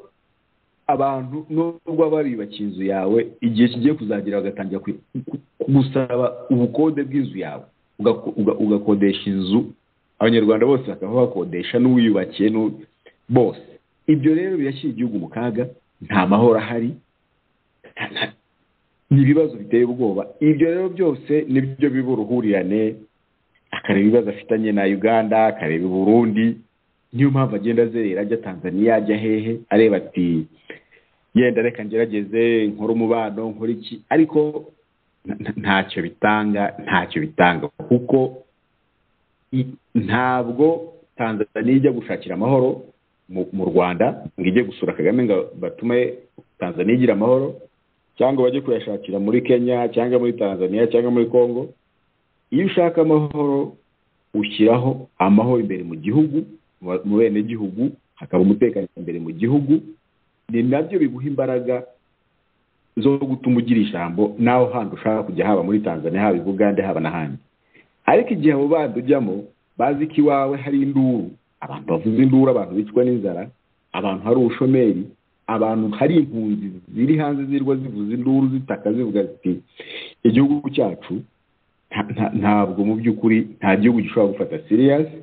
abantu nubwo baba bariyubakiye inzu yawe igihe kigiye kuzagira bagatangira ku- ku- gusaba ubukode bw'inzu yawe Ugaku- uga- ugakodesha inzu abanyarwanda bose bakaba bakodesha n'uwiyubakiye n'u- bose ibyo rero birashyira igihugu mu kaga nta mahoro ahari nta- nta- ni ibibazo biteye ubwoba ibyo rero byose nibyo biba uruhurirane akareba ibibazo afitanye na uganda akareba i burundi niyo mpamvu agenda azerera ajya tanzaniya ajya hehe areba ati yenda reka ngerageze nkore umubano nkore iki ariko nta- nta- ntacyo bitanga ntacyo bitanga kuko i- ntabwo tanzaniya ijya gushakira amahoro mu mu rwanda ngo ijye gusura kagame ngo batume tanzaniya igira amahoro cyangwa bajye kuyashakira muri kenya cyangwa muri tanzaniya cyangwa muri congo iyo ushaka amahoro ushyiraho amahoro imbere mu gihugu mu ba- mu benegihugu hakaba umutekano imbere mu gihugu ni nabyo biguha imbaraga zo gutuma ugira ijambo nawe handi ushaka kujya haba muri tanzania haba i bugande haba n'ahandi ariko igihe abo bandi ujyamo bazi ko iwawe hari induru abantu bavuza induru abantu bicwa n'inzara abantu hari ubushomeri abantu hari impunzi ziri hanze zirwa zivuza induru zitaka zivuga ziti igihugu cyacu nta- nta- ntabwo mu by'ukuri nta gihugu gishobora gufata siriyasi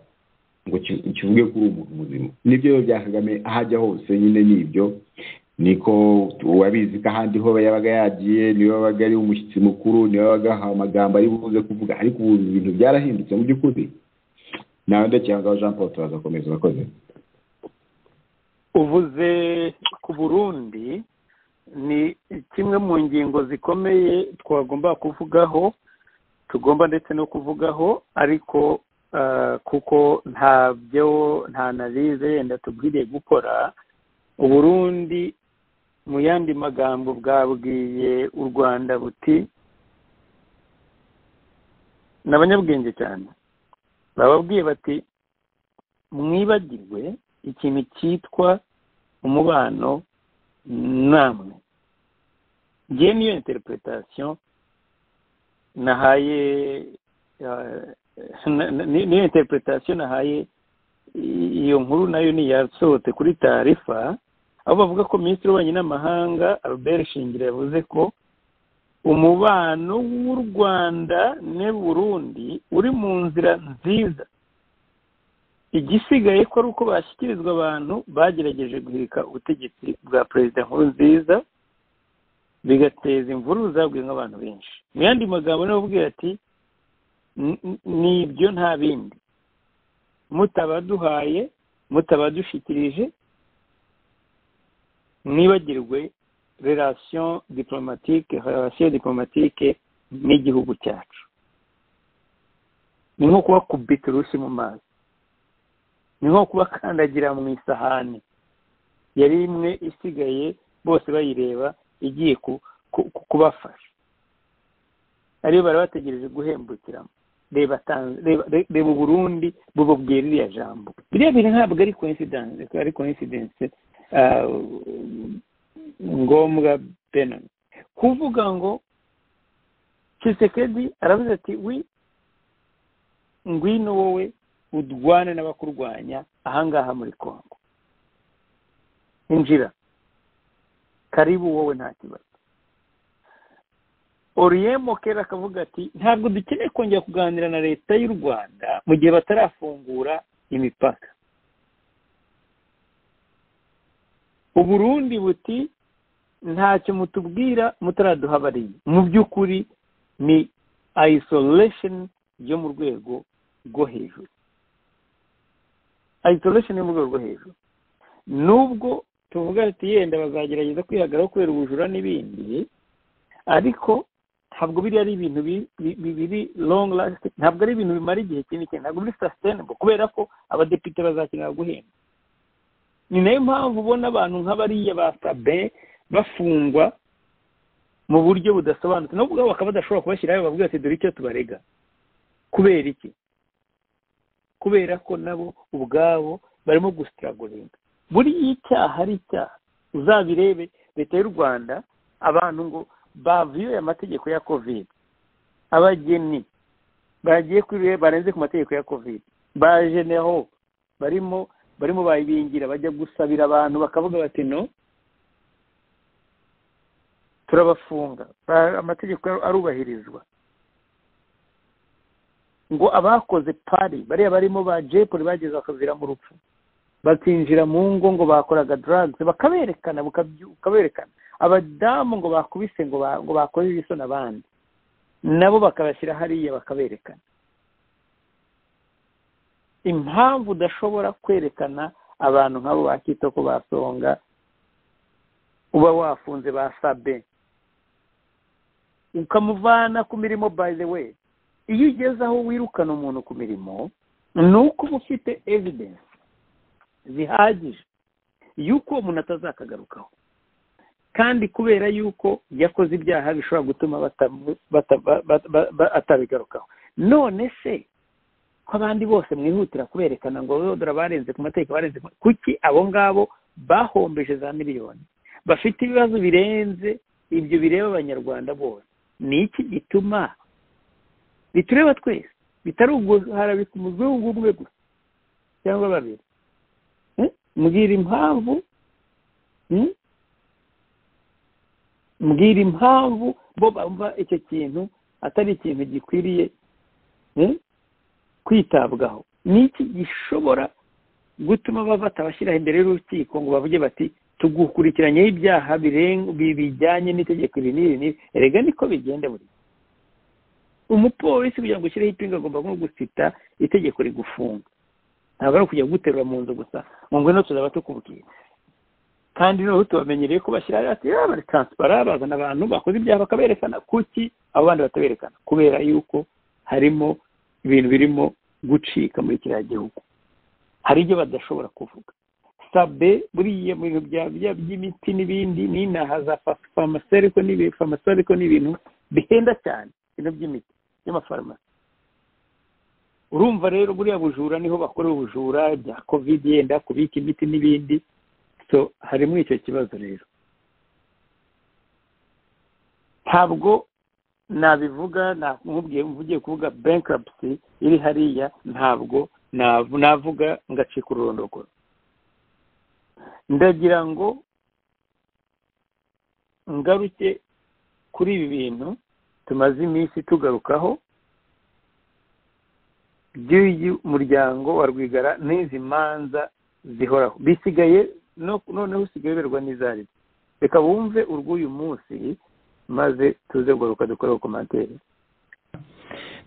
ngo ki- kivuge kuri uwo muntu muzima nibyo rero bya kagame aho ajya hose nyine ni ibyo niko urabizi ko ahandi ho yabaga yagiye niwe wabaga ari umushyitsi mukuru niwe wabaga ahawe amagambo ari buze kuvuga ariko ubu ibintu byarahindutse mu by'ukuri nawe ndacyangaho jean paul turazakomeza urakoze uvuze ku burundi ni kimwe mu ngingo zikomeye twagomba kuvugaho tugomba ndetse no kuvugaho ariko ah, kuko ntabyo nta analize yenda tubwiriye gukora uburundi mu yandi magambo bwabwiye u rwanda buti ni abanyabwenge cyane bababwiye bati mwibagirwe ikintu cyitwa umubano namwe ngewe niyo interpretation nahaye eh, na- na- ni- niyo interpretation nahaye i- iyo nkuru nayo ni yasohotse kuri tarifa aho bavuga ko minisitiri w'ububanyi n'amahanga albert shingiro yavuze ko umubano w'u rwanda ne burundi uri mu nzira nziza igisigaye ko ari uko bashyikirizwa abantu bagerageje guhirika ubutegetsi bwa perezida nkurunziza bigateza imvururu zabwiwe abantu benshi mu yandi magambo niwe ubwira ati "N- n- ni ibyo nta bindi mutabaduhaye mutabadushyikirije mwibagirwe relation diplomatique relation diplomatique n'igihugu cyacu ni nko kuba kubita urushyi mu mazi ni nko kubakandagira mu isahani yari imwe isigaye bose bayireba igiye ku- ku- ku- kubafasha ariyo bari bategereje guhembukiramo reba Tan- reba- re- reba uburundi bububwira iriya jambo biriya bintu ntabwo ari coincidence ari coincidence ah, ngombwa benon kuvuga ngo Tshisekedi aravuze ati wi ngwino wowe udwane n'abakurwanya ahangaha muri Kongo injira karibu wowe nta kibazo oriyemo kera akavuga ati ntabwo dukeneye kongera kuganira na leta y'u rwanda mu gihe batarafungura imipaka uburundi buti ntacyo mutubwira mutaraduhabariye mu by'ukuri ni isolation yo mu rwego rwo hejuru isolation yo mu rwego rwo hejuru nubwo tuvuga ati yenda bazagerageza kwihagararaho kubera ubujura n'ibindi ariko ntabwo biriya ari ibintu biri long last ntabwo ari ibintu bimara igihe kinini cyane ntabwo biri sustainable kubera ko abadepite bazakenera guhemba ni nayo mpamvu ubona abantu nk'abariya ba sabe bafungwa mu buryo budasobanutse nubwo ubwabo bakaba badashobora kubashyiraho bavuga ati dore icyo tubarega kubera iki kubera ko nabo ubwabo barimo gusitiragoringa buriya icyaha ari icyaha uzabirebe leta y'u rwanda abantu ngo bavuyoye amategeko ya kovide abageni bagiye kuri barenze ku mategeko ya kovide baje neho barimo barimo bayibingira bajya gusabira abantu bakavuga bati no turabafunga amategeko arubahirizwa ngo abakoze pari bariya barimo ba jepuri bageze bakavira mu rupfu bakinjira mu ngo ngo bakoraga drugs bakaberekana bukaberekana abadamu ngo bakubise ngo bakoze ibisoni abandi nabo bakabashyira hariya bakaberekana impamvu udashobora kwerekana abantu nk'abo ba kitoko basonga uba wafunze ba sabe ukamuvana ku mirimo by the way iyo ugeze aho wirukana umuntu ku mirimo ni uko uba ufite evidence zihagije yuko umuntu atazakagarukaho kandi kubera yuko yakoze ibyaha bishobora gutuma atabigarukaho none se ko abandi bose mwihutira kuberekana ngo dore barenze ku mategeko barenze kuki abo ngabo bahombeje za miliyoni bafite ibibazo birenze ibyo bireba abanyarwanda bose ni iki gituma bitureba twese bitari uguharabika umuzungu umwe gusa cyangwa babiri mbwira impamvu mbwira impamvu bo bumva icyo kintu atari ikintu gikwiriye kwitabwaho ni iki gishobora gutuma bafata abashyiraho imbere y'urukiko ngo bavuge bati tugukurikiranyeho ibyaha bijyanye n'itegeko iri n'iri n'iri erega niko bigenda buri umupolisi kugira ngo ushyireho ipinga agomba nko gusita itegeko rigufunga ntabwo ari ukujya guterura mu nzu gusa ngo ngwino tuzaba tukubwira kandi noneho tubamenyereye ko bashyira hasi bari taransipara bazana abantu bakoze ibyaha bakaberekana kuki abo bandi bataberekana kubera yuko harimo ibintu birimo gucika muri kiriya gihugu hari ibyo badashobora kuvuga sabe buriya mu bintu by'imiti n'ibindi n'inaha za famaseriko n'ibintu n'ibintu bihenda cyane ibintu by'imiti y'amafarumasi urumva rero buriya bujura niho bakorera ubujura bya covid yenda kubika imiti n'ibindi so harimo icyo kibazo rero ntabwo nabivuga nkubwiye mvugiye kuvuga bankruptcy iri hariya ntabwo navuga ngacika ururondogoro ndagira ngo ngaruke kuri ibi bintu tumaze iminsi tugarukaho by'uyu muryango wa rwigara n'izi manza zihoraho bisigaye noneho usigaye uberwa n'izari reka bumve urw'uyu munsi maze tuze kugaruka dukoreho komantere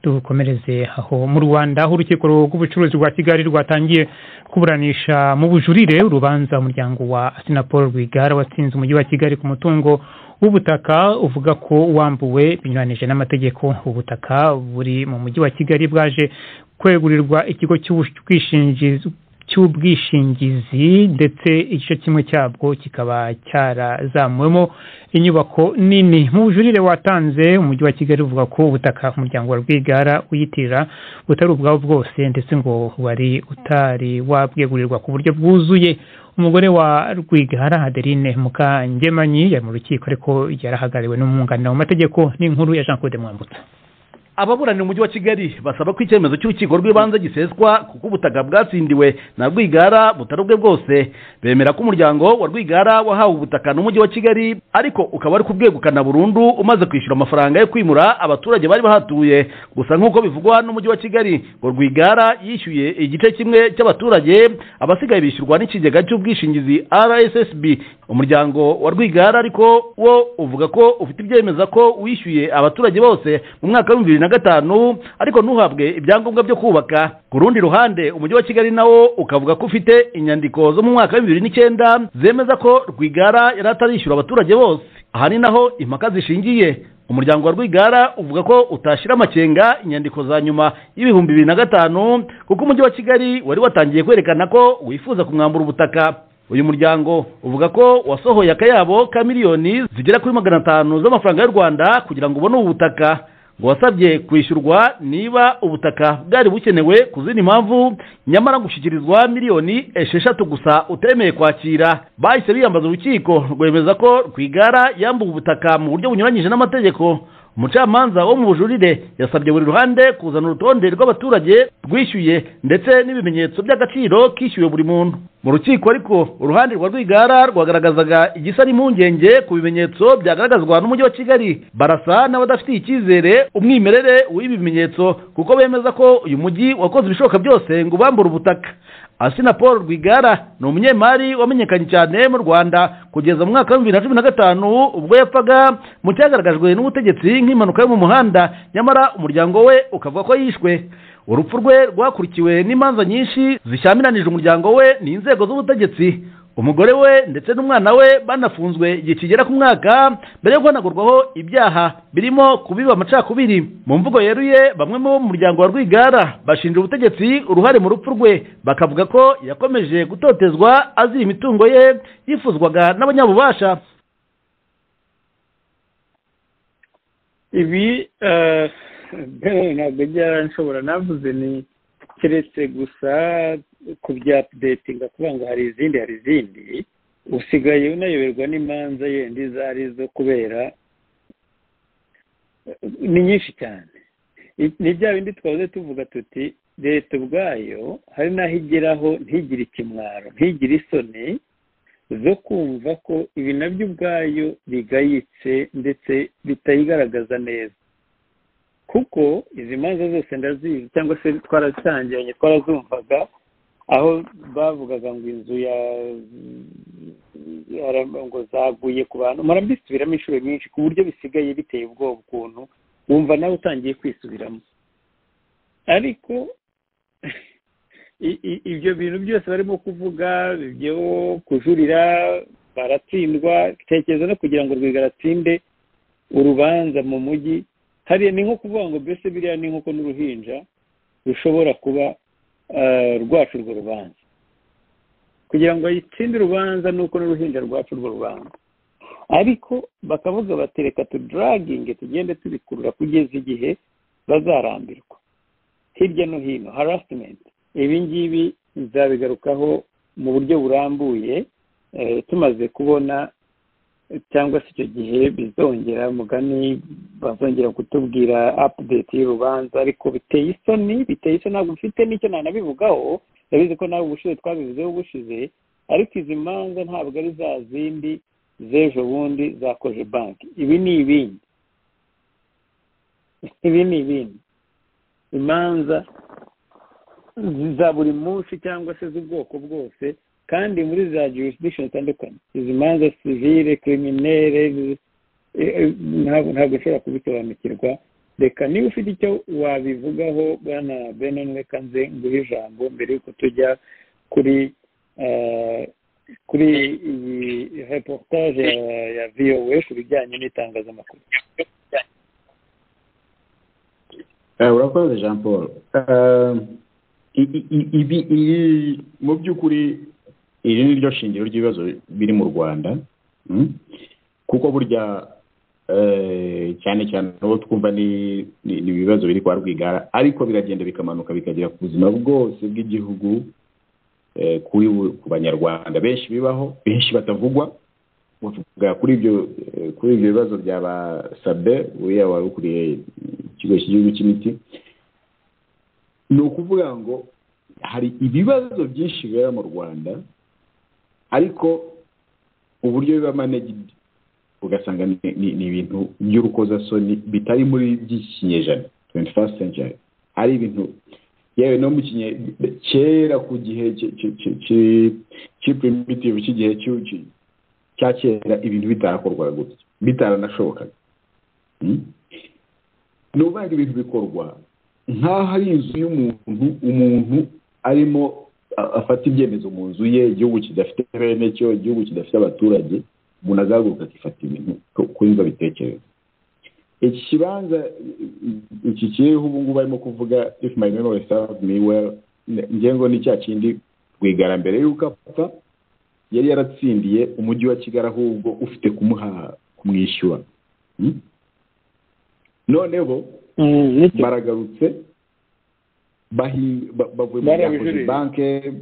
dukomereze aho mu rwanda aho urukiko rw'ubucuruzi rwa kigali rwatangiye kuburanisha mu bujurire urubanza umuryango wa sinapol rwigara watsinze umujyi wa kigali ku mutungo w'ubutaka uvuga ko wambuwe binyuranije n'amategeko ubutaka buri mu mujyi wa kigali bwaje kwegurirwa ikigo cy'ubwishingizi cy'ubwishingizi ndetse igice kimwe cyabwo kikaba cyarazamuwemo inyubako nini mu bujurire watanze umujyi wa kigali uvuga ko ubutaka umuryango wa rwigara uyitirira butari ubwabo bwose ndetse ngo wari utari wabwegurirwa ku buryo bwuzuye umugore wa rwigara adeline mukangemanyi yari mu rukiko ariko yarahagariwe n'umwunganira mu mategeko n'inkuru ya jean claude mwambutsa ababuranira umujyi wa kigali basaba ko icyemezo cy'urukiko rw'ibanze giseswa kuko ubutaka bwatsindiwe na rwigara butari ubwe bwose bemera ko umuryango wa rwigara wahawe ubutaka n'umujyi wa kigali ariko ukaba ari kubwegukana burundu umaze kwishyura amafaranga yo kwimura abaturage bari bahatuye gusa nk'uko bivugwa n'umujyi wa kigali ngo rwigara yishyuye igice kimwe cy'abaturage abasigaye bishyurwa n'ikigega cy'ubwishingizi rssb umuryango wa rwigara ariko wo uvuga ko ufite ibyemeza ko wishyuye abaturage bose mu mwaka w'ibihumbi bibiri na gatanu ariko ntuhabwe ibyangombwa byo kubaka ku rundi ruhande umujyi wa kigali nawo ukavuga ko ufite inyandiko zo mu mwaka wa bibiri n'icyenda zemeza ko rwigara yari atarishyura abaturage bose aha ni naho impaka zishingiye umuryango wa rwigara uvuga ko utashyira amakenga inyandiko za nyuma y'ibihumbi bibiri na gatanu kuko umujyi wa kigali wari watangiye kwerekana ko wifuza kumwambura ubutaka uyu muryango uvuga ko wasohoye akayabo ka miliyoni zigera kuri magana atanu z'amafaranga y'u rwanda kugira ngo ubone ubu butaka ngo wasabye kwishyurwa niba ubutaka bwari bukenewe ku zindi mpamvu nyamara gushyikirizwa miliyoni esheshatu gusa utemeye kwakira bahise biyambaza urukiko rwemeza ko rwigara yambuwe ubutaka mu buryo bunyuranyije n'amategeko umucamanza wo mu bujurire yasabye buri ruhande kuzana urutonde rw'abaturage rwishyuye ndetse n'ibimenyetso by'agaciro kishyuwe buri muntu mu rukiko ariko uruhande rwa rwigara rwagaragazaga igisa n'impungenge ku bimenyetso byagaragazwa n'umujyi wa kigali barasa n'abadafitiye icyizere umwimerere w'ibi bimenyetso kuko bemeza ko uyu mujyi wakoze ibishoboka byose ngo ubambure ubutaka asina paul rwigara ni umunyemari wamenyekanye cyane mu rwanda kugeza mu mwaka wa bibiri na cumi na gatanu ubwo yapfaga mu cyagaragajwe n'ubutegetsi nk'impanuka yo mu muhanda nyamara umuryango we ukavuga ko yishwe urupfu rwe rwakurikiwe n'imanza nyinshi zishyamiranyije umuryango we n'inzego z'ubutegetsi umugore we ndetse n'umwana we banafunzwe igihe kigera ku mwaka mbere yo guhanagurwaho ibyaha birimo kubiba amacakubiri mu mvugo yeruye bamwe mu muryango wa rwigara bashinja ubutegetsi uruhare mu rupfu rwe bakavuga ko yakomeje gutotezwa azira imitungo ye yifuzwaga n'abanyabubasha ibi ntabwo byaranshobora navuze ni keretse gusa kubya apudetinga kuvuga ngo hari izindi hari izindi usigaye unayoberwa n'imanza yenda izo ari zo kubera ni nyinshi cyane ni bya bindi twahoze tuvuga tuti leta ubwayo hari n'aho igeraho ntigire ikimwaro ntigire isoni zo kumva ko ibi nabyo ubwayo bigayitse ndetse bitayigaragaza neza kuko izi manza zose ndazizi cyangwa se twaracangiranye twarazumvaga aho bavugaga ngo inzu ya ngo zaguye ku bantu murabisubiramo inshuro nyinshi ku buryo bisigaye biteye ubwoba ukuntu wumva nawe utangiye kwisubiramo ariko ibyo bintu byose barimo kuvuga byo kujurira baratsindwa tekereza no kugira ngo rwigaratsinde urubanza mu mujyi hariya ni nko kuvuga ngo mbese biriya ni nk'uko n'uruhinja rushobora kuba rwacu urwo rubanza kugira ngo ayitsinde urubanza ni uko n'uruhinja rwacu urwo rubanza ariko bakavuga batereka tudaraginge tugende tubikurura kugeza igihe bazarambirwa hirya no hino harasimenti ibi ngibi nzabigarukaho mu buryo burambuye tumaze kubona cyangwa se icyo gihe bizongera mugani bazongera kutubwira apudeti y'urubanza ariko biteye isoni biteye isoni ntabwo mfite n'icyo nanabivugaho yabizi ko nawe ubushize twabivuzeho ubushize ariko izi manza ntabwo ari za zindi z'ejo bundi zakoje banki ibi ni ibindi ibi ni ibindi imanza za buri munsi cyangwa se z'ubwoko bwose kandi muri za jurisdiction zitandukanye izi manza sivire kiriminere ntabwo ushobora kubisobanukirwa reka niba ufite icyo wabivugaho bwana benon reka nze nguhe ijambo mbere y'uko tujya kuri kuri iyi reportage ya vowe ku bijyanye n'itangazamakuru urakoze jean paul ibi mu by'ukuri iri ni ryo shingiro ry'ibibazo biri mu rwanda kuko burya cyane cyane uwo twumva ni ibibazo biri kwa rwigara ariko biragenda bikamanuka bikagera ku buzima bwose bw'igihugu kuri ku banyarwanda benshi bibaho benshi batavugwa kuri ibyo bibazo bya ba sabe uriya wari ukuriye ikigo cy'igihugu cy'imiti ni ukuvuga ngo hari ibibazo byinshi bibera mu rwanda ariko uburyo biba managed ugasanga ni ni- ni ibintu by'urukozasoni bitari muri by'ikinyejana 21st century ari ibintu yewe no mu kinye kera ku gihe ki- ki- ki- ki- ki primitive cy'igihe cy'u- ki- cya kera ibintu bitarakorwaga gutya bitaranashobokaga Mm? ni ukuvuga ngo ibintu bikorwa nk'aho ari inzu y'umuntu umuntu arimo a- afata ibyemezo mu nzu ye igihugu kidafite bene cyo igihugu kidafite abaturage umuntu azahaguruka akifata ibintu ku- kuri ngo abitekereza iki kibanza i- iki kiriho ubu ngubu barimo kuvuga if my memory serves me well n- ngira ngo ni cya kindi rwigara mbere y'uko apfa yari yaratsindiye umujyi wa kigali ahubwo ufite kumuha kumwishyura Mm? noneho Mm, nicyo. baragarutse bahi- ba- bavuye mu Barabijurira. byakoze banke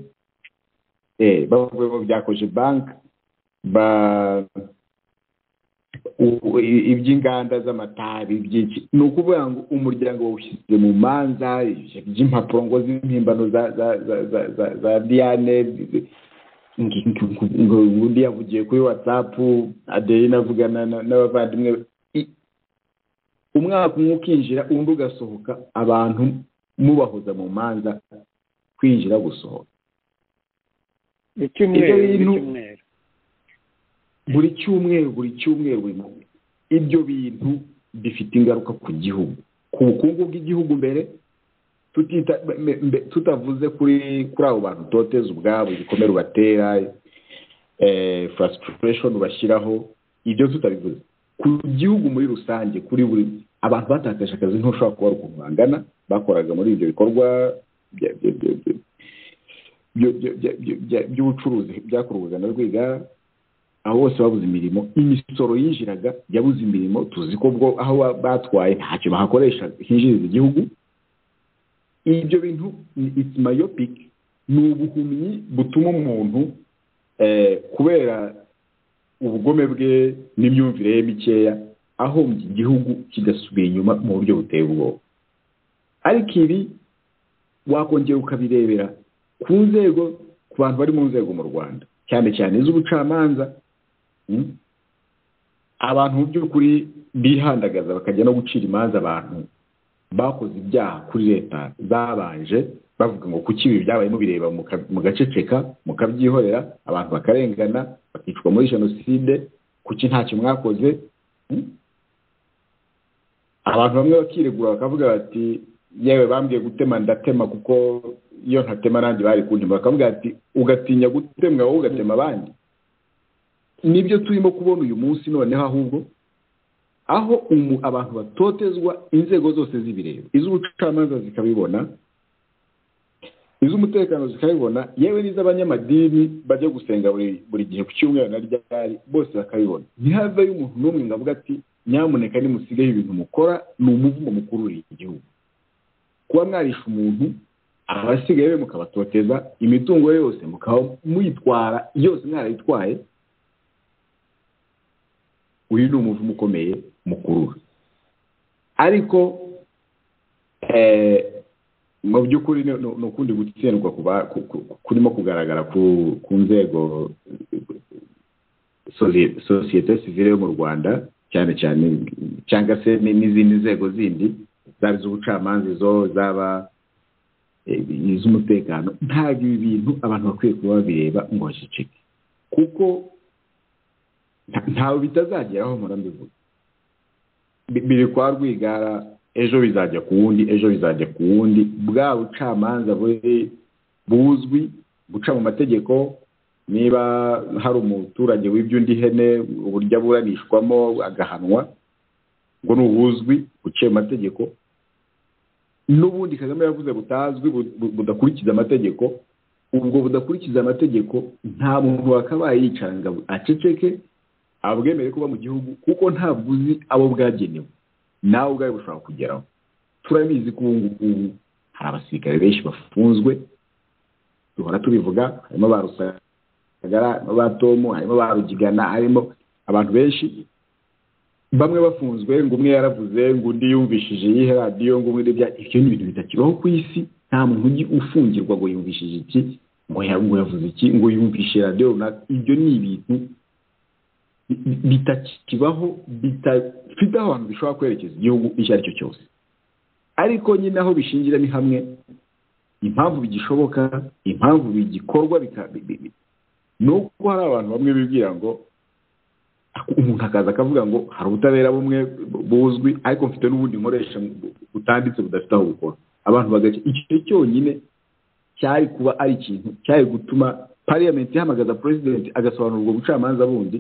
eh, bavuye mu byakoze banke ba u- u- i- iby'inganda z'amatabi by'iki ni ukuvuga ngo umuryango wawushyize mu manza by'impapuro ngo z'impimbano za za za za za, za diane ngo- ngo- ngo- ngo undi yavugiye kuri watsapu adeline avugana na- n'abavandimwe be. I- umwaka umwe ukinjira undi ugasohoka abantu mubahoza mu manza kwinjira gusohoka icyumweru Ibyo bintu- icyumweru buri cyumweru buri cyumweru buri munsi ibyo bintu bifite ingaruka ku gihugu ku bukungu bw'igihugu mbere tutita, mbe- mbe- tutavuze kuri kuri abo bantu toteza ubwabo ibikomere ubatera eh, frustration ubashyiraho ibyo tutabivuze ku gihugu muri rusange kuri buri abantu batakaje akazi ntushobora kuba ukuntu bangana bakoraga muri ibyo bikorwa bya- bya- bya- bya- byo- byo- bya- byo- bya- by'ubucuruzi byakorwaga na rwigara aho bose babuze imirimo imisoro yinjiraga yabuze imirimo tuzi ko bwo aho ba- batwaye ntacyo bahakoresha hinjiriza igihugu ibyo bintu ni- it's myopic ni ubuhumyi butuma umuntu eh, kubera ubugome bwe n'imyumvire ye mikeya ahombye igihugu kigasubira inyuma mu buryo buteye ubwoba ariko ibi wakongera ukabirebera ku nzego ku bantu bari mu nzego mu rwanda cyane cyane iz'ubucamanza Mm? abantu mu by'ukuri bihandagaza bakajya no gucira imanza abantu bakoze ibyaha kuri leta zabanje bavuga ngo kuki ibi byabaye mubireba muka- mugaceceka mukabyihorera abantu bakarengana bakicwa muri jenoside kuki ntacyo mwakoze Mm? abantu bamwe bakiregura bakavuga bati yewe bambwiye gutema ndatema kuko iyo ntatema nanjye bari kuntema bakavuga bati ugatinya gutemwa wowe ugatema abandi nibyo turimo kubona uyu munsi noneho ahubwo aho umu- abantu batotezwa inzego zose z'ibireba iz'ubucamanza zikabibona iz'umutekano zikabibona yewe n'iz'abanyamadini bajya gusenga buri buri gihe ku cyumweru na ryari bose bakabibona ntihaveyo umuntu n'umwe ngo avuge ati nyamuneka nimusigeho ibintu mukora ni umuvumo mukururiye igihugu kuba mwarisha umuntu abasigaye be mukabatoteza imitungo ye yose mukaba muyitwara yose mwarayitwaye uyu ni umuvumo ukomeye mukurura ariko eh, mu by'ukuri ni- ni ni ukundi gutsindwa ku ba- ku- ku- kurimo kugaragara ku ku nzego sozi- sosiyete sivile yo mu rwanda cyane cyane cyangwa se ni- n'izindi nzego zindi zaba iz'ubucamanza izo zaba eh, iz'umutekano ntabwo ibi bintu abantu bakwiye kuba babireba ngo baceceke kuko nta- ntawe bitazageraho mpora mbivuga Bi- biri kwa rwigara ejo bizajya ku wundi ejo bizajya ku wundi bwa bucamanza buri buzwi guca mu mategeko niba hari umuturage wibye undi hene uburyo aburanishwamo agahanwa ngo ni ubuzwi buciye mu mategeko n'ubundi kagame yavuze butazwi bu- bu- budakurikiza amategeko ubwo budakurikiza amategeko nta muntu wakabaye yicara ngo aceceke abwemere kuba mu gihugu kuko ntabwo uzi abo bwagenewe nawe ubwawe bushobora kugeraho turabizi ko ubu ngubu hari abasirikare benshi bafunzwe duhora tubivuga harimo ba rusagara harimo ba tomu harimo ba rugigana harimo abantu benshi bamwe bafunzwe ngo umwe yaravuze ngo undi yumvishije iyihe radiyo ngo umwe n'ibya ibyo ni ibintu bitakibaho ku isi nta muntu ujya ufungirwa ngo yumvishije iki ngo ya- ngo yavuze iki ngo yumvishe radiyo runaka ibyo ni ibintu bi- bitakibaho bidafite aho abantu bishobora kwerekeza igihugu icyo ari cyo cyose ariko nyine aho bishingira ni hamwe impamvu bigishoboka impamvu bigikorwa bika- bi- bi- bi- ni uko hari abantu bamwe bibwira ngo umuntu akaza akavuga ngo hari ubutabera bumwe buzwi ariko mfite n'ubundi nkoresha butanditse budafite aho bukora abantu bagaca icyo cyonyine cyari kuba ari ikintu cyari gutuma pariyamenti ihamagaza perezidenti agasobanura ubwo bucamanza bundi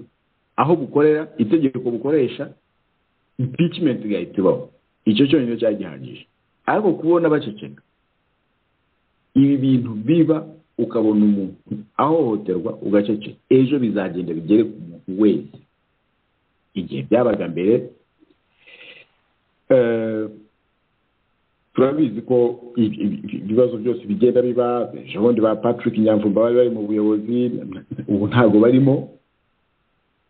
aho bukorera itegeko bukoresha impikimenti igahita ibaho icyo cyonyine cyari gihagije ariko kubona baceceka ibi bintu biba ukabona umuntu ahohoterwa ugaceceka ejo bizagenda bigere ku muntu wese igihe byabaga mbere eh, turabizi ko i- i- i- ibibazo byose bigenda biba ejo bundi ba patrick nyamvumba bari bari mu buyobozi ubu ntabwo barimo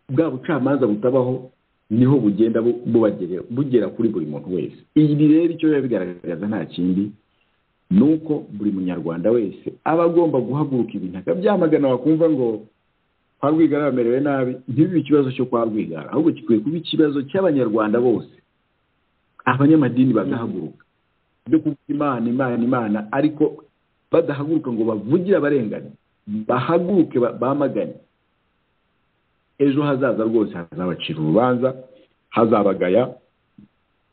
bwa bucamanza butabaho niho bugenda bu- bubagerera- bugera kuri buri muntu wese ibi rero icyo biba bigaragaza nta kindi ni uko buri munyarwanda wese aba agomba guhaguruka ibintu akabyamagana wakumva ngo kwa rwigara bamerewe nabi ntibibe ikibazo cyo kwa rwigara ahubwo gikwiye kuba ikibazo cy'abanyarwanda bose abanyamadini bagahaguruka byo kuvuga imana imana imana ariko badahaguruka ngo bavugire abarengane bahaguruke ba- bamagane ejo hazaza rwose hazabacira urubanza hazabagaya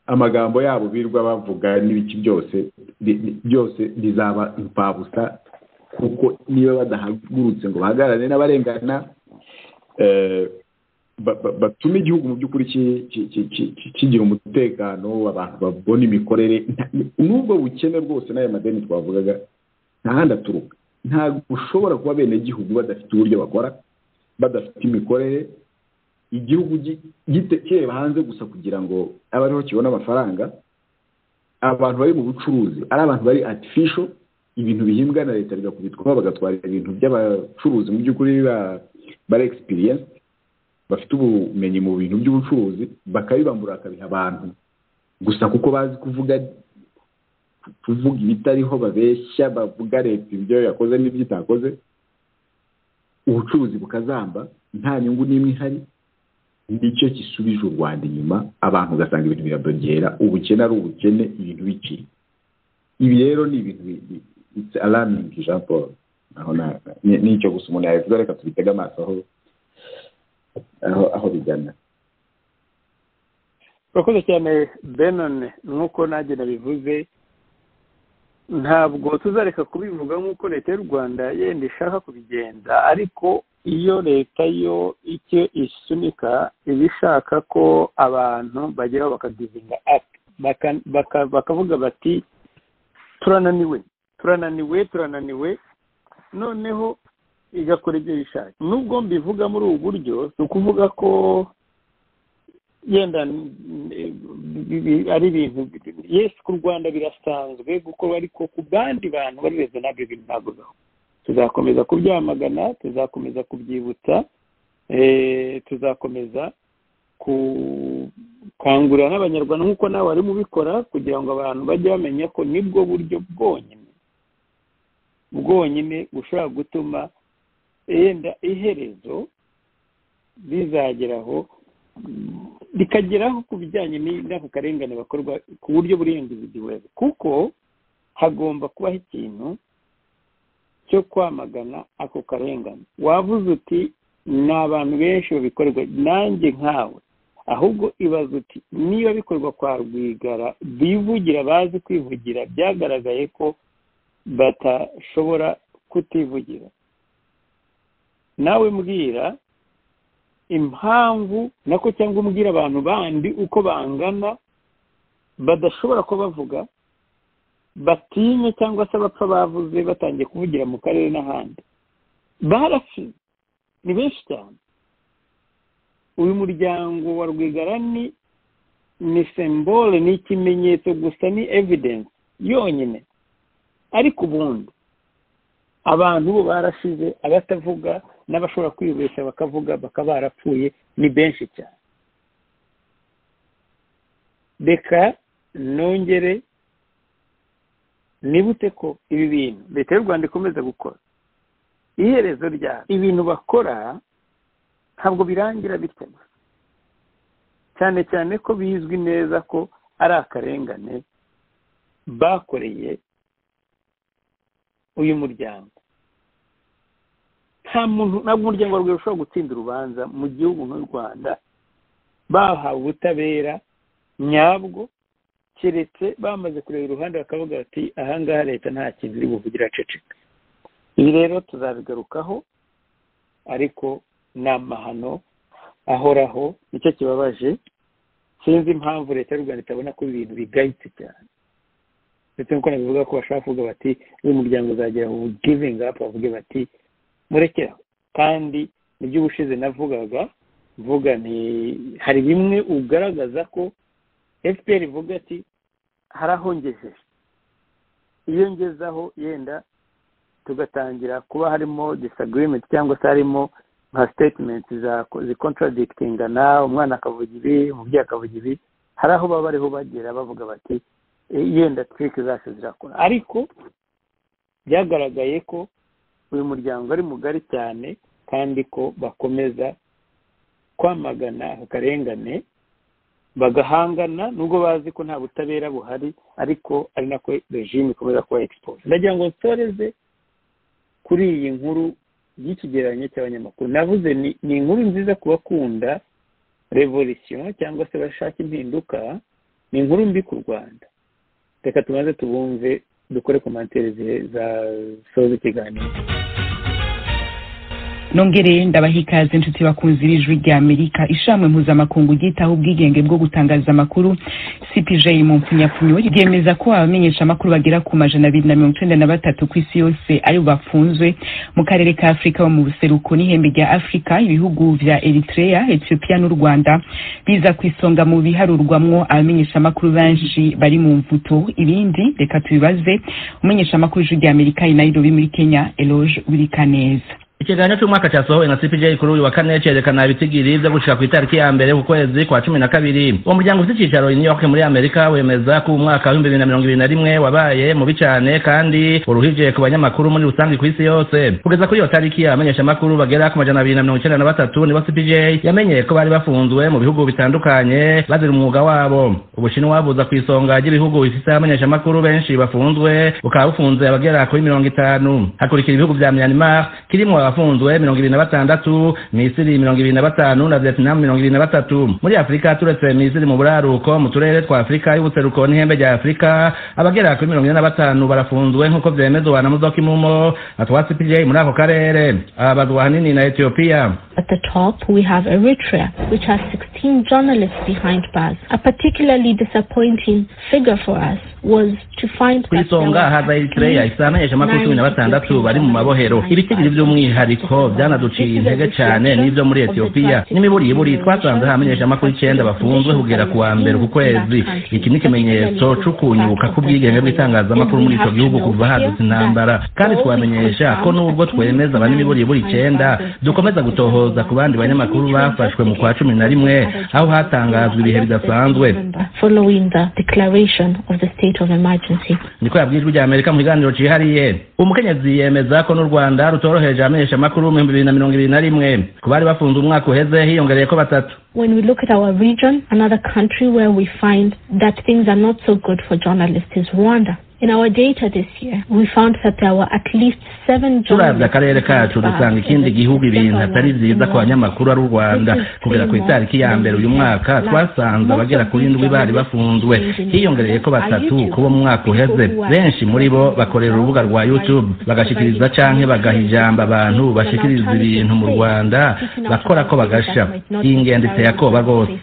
amagambo yabo birirwa bavuga n'ibiki byose bi- bi- byose bizaba imfabusa kuko niba badahagurutse ngo bahagarare n'abarengana eh, ba- ba- batume igihugu mu by'ukuri ki- ki- ki- ki- ki- kigira umutekano abantu babona imikorere nta- n'ubwo bukene rwose n'aya madeni twavugaga nta handi aturuka ntabwo ushobora kuba abenegihugu badafite uburyo bakora badafite imikorere igihugu gi- gite- kireba hanze gusa kugira ngo abe ariho kibona amafaranga abantu bari mu bucuruzi ari abantu bari artificial ibintu bihimbwa na leta bigakubitwaho bagatwara ibintu by'abacuruzi mu by'ukuri ba- bari experience bafite ubumenyi mu bintu by'ubucuruzi bakabibambura bakabiha abantu gusa kuko bazi kuvuga kuvuga ibitariho babeshya bavuga leta ibyo yakoze n'ibyo itakoze ubucuruzi bukazamba nta nyungu n'imwe ihari nicyo gisubije u rwanda inyuma abantu ugasanga ibintu biradogera ubukene ari ubukene ibintu bikiri ibi rero ni ibintu bi- bi- it's alarming jean paul naho na- ni- nicyo gusa umuntu yabivuga reka tubitege amaso aho aho aho bigana urakoze cyane benone nk'uko nanjye nabivuze ntabwo tuzareka kubivuga nk'uko leta y'u rwanda yenda ishaka kubigenza ariko iyo leta yo icyo isunika iba ishaka ko abantu bageraho bakagizinga apu baka- baka- bakavuga bati turananiwe turananiwe turananiwe noneho igakora ibyo yishakiye nubwo mbivuga muri ubu buryo ni ukuvuga ko yenda n- bi- bi- ari ibintu yesi ku rwanda birasanzwe gukorwa ariko ku bandi bantu bari rezo nabyo bintu ntabwo bibaho tuzakomeza kubyamagana tuzakomeza kubyibutsa eh, tuzakomeza gukangurira n'abanyarwanda nk'uko nawe wari mubikora kugira ngo abantu bajye bamenya ko nibwo buryo bwonyine bwonyine bushobora gutuma yenda iherezo rizageraho rikageraho ku bijyanye ni- n'ako karengane bakorwa ku buryo burenga igihugu kuko hagomba kubaho ikintu cyo kwamagana ako karengane wavuze uti ni abantu benshi babikorerwa nanjye nkawe ahubwo ibaza uti niba bikorwa kwa rwigara bivugira bazi kwivugira byagaragaye ko batashobora kutivugira nawe mbwira impamvu nako cyangwa umbwira abantu bandi uko bangana badashobora kuba bavuga batinya cyangwa se abapfa bavuze batangiye kuvugira mu karere n'ahandi barapfi ni benshi cyane uyu muryango wa rwigara ni ni sembole ni ikimenyetso gusa ni evidence yonyine ariko ubundi abantu bo barashize abatavuga n'abashobora kwibeshya bakavuga bakaba barapfuye ni benshi cyane reka nongere nibute ko ibi bintu leta y'u rwanda ikomeza gukora iherezo rya ibintu bakora ntabwo birangira bityo gusa cyane cyane ko bizwi neza ko ari akarengane bakoreye uyu muryango nta muntu ntabwo umuryango wawe ushobora gutsinda urubanza mu gihugu nk'u rwanda bahawe ubutabera nyabwo keretse bamaze kureba uruhande bakavuga bati ahangaha leta nta kintu iri buvugire aceceka ibi rero tuzabigarukaho ariko ni amahano ahoraho nicyo kibabaje sinzi impamvu leta y'u rwanda itabona ko ibintu bigayitse cyane ndetse nk'uko nabivuga ko bashobora kuvuga bati uyu muryango uzagira ubu givingi apu bavuge bati murekera kandi nibyo ubushize navugaga mvuga ni hari bimwe ugaragaza ko fpr ivuga ati hari aho ngejeje iyo ngezaho yenda tugatangira kuba harimo disagirement cyangwa se harimo nka sitetimenti zikontaradikitingana umwana akavuga ibi umubyeyi akavuga ibi hari aho baba bariho bagera bavuga bati yenda twike zacu zirakora ariko byagaragaye ko uyu muryango ari mugari cyane kandi ko bakomeza kwamagana aka karengane bagahangana nubwo bazi ko nta butabera buhari ariko ari nako regime ikomeza kuba exposed ndagira ngo nsoreze kuri iyi nkuru y'ikigereranyo cy'abanyamakuru navuze ni inkuru nziza ku bakunda revolution cyangwa se bashaka impinduka ni inkuru mbi ku rwanda reka tubanze tubumve dukore komantere zasoza ikiganiro nongere ndabaha ikaze inshuti bakunze ijwi rya amerika ishamwe mpuzamakungu ryitaho ubwigenge bwo gutangaza amakuru cpj mu mpfunyapfunyo ryemeza ko abamenyesha amakuru bagera ku majana abiri na mirongo icyenda na batatu ku isi yose ari bafunzwe mu karere ka afurika bo mu buseruko n'ihembe rya afurika ibihugu bya eritrea ethiopia n'u rwanda biza ku isonga mu biharurwamwo abamenyesha amakuru benshi bari mu mvuto ibindi reka tubibaze umenyesha amakuru ijwi rya amerika i nairobi muri kenya eloge burikaneza ikiganiro cy'umwaka cyasohowe na cpj kuri uyu wa kane cyerekana ibitigiri byo gushika ku itariki ya mbere ku kwezi kwa cumi na kabiri uwo muryango ufite icyicaro i new york muri amerika wemeza ko umwaka w'ibihumbi bibiri na mirongo ibiri na rimwe wabaye mubi cyane kandi uruhije ku banyamakuru muri rusange ku isi yose kugeza kuri iyo tariki abamenyesha amakuru bagera ku majana abiri na mirongo icyenda na batatu nibo cpj yamenye ko bari bafunzwe mu bihugu bitandukanye bazira umwuga wabo ubushinwa buza ku isonga ry'ibihugu bifite abamenyesha amakuru benshi bafunzwe bukaba bufunze abagera kuri mirongo itanu hakurikira ibihugu bya myanmar kirimo abafunzwe mirongo ibiri na batandatu misiri mirongo ibiri na batanu na vietnam mirongo ibiri na batatu muri afurika turetse misiri mu buraruko mu turere twa afurika y'ubuseruko n'ihembe rya afurika abagera kuri mirongo ine na batanu barafunzwe nk'uko byemezwa na mudoka imumo na twa cpj muri ako karere ababazwa ahanini na etiyopiya At the top, we have Eritrea, which has 16 journalists behind bars. A particularly disappointing figure for us was to find ku isonga haza eritreya ifite abamenyeshamakuru cumi na batandatu bari mu mabohero ibitigiri by'umwihariko byanaduciye intege cyane n'ibyo muri etiyopiya n'imiburiburi twasanze abamenyeshamakuru icyenda bafunzwe kugera ku wa mbere ku kwezi iki ni ikimenyetso c'ukunyuka k'ubwigenge bw'itangazamakuru muri icyo gihugu kuva hadutse intambara kandi twamenyesha ko n'ubwo twemeza abari imiburiburi icyenda dukomeza gutohoza gutoza ku bandi banyamakuru bafashwe mu kwa cumi na rimwe aho hatangazwa ibihe bidasanzwe niko yabwiye ijwi rya amerika mu kiganiro cyihariye umukenyezi yemeza ko n'u rwanda rutoroheje abamenyeshamakuru mu bihumbi bibiri na mirongo ibiri na rimwe ku bari bafunze umwaka uheze hiyongereye ko batatu When we look at our region, another country where we find that things are not so good for journalists is Rwanda. In our data this year, we found that there were at least seven turabye akarere kacu dusanga ikindi gihugu ibintu atari byiza ku banyamakuru ari u rwanda kugera ku itariki ya mbere uyu mwaka twasanze abagera kuri indwi bari bafunzwe hiyongereye ko batatu kuba umwaka uheze benshi muri bo bakorera urubuga rwa youtube bagashikiriza canke bagaha ijambo abantu bashikiriza ibintu mu rwanda bakora ko bagasha iyi ngendo iteye akoba rwose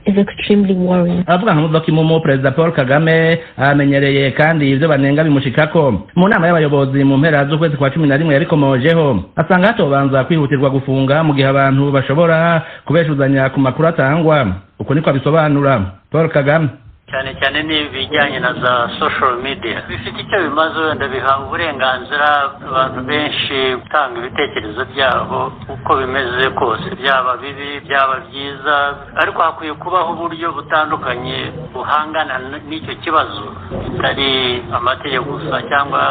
is extremely worrying avuga nka muvuga imumo perezida paul kagame amenyereye kandi ibyo banenga bimushikako mu nama y'abayobozi mu mpera z'ukwezi kwa cumi na rimwe yabikomojeho asanga hatobanza kwihutirwa gufunga mu gihe abantu bashobora kubeshuzanya ku makuru atangwa uko niko abisobanura paul kagame cyane cyane n'ibijyanye na za social media bifite icyo bimaze wenda biha uburenganzira abantu benshi gutanga ibitekerezo byabo uko bimeze kose byaba bibi byaba byiza ariko hakwiye kubaho uburyo butandukanye buhangana n- n'icyo kibazo bitari amategeko gusa cyangwa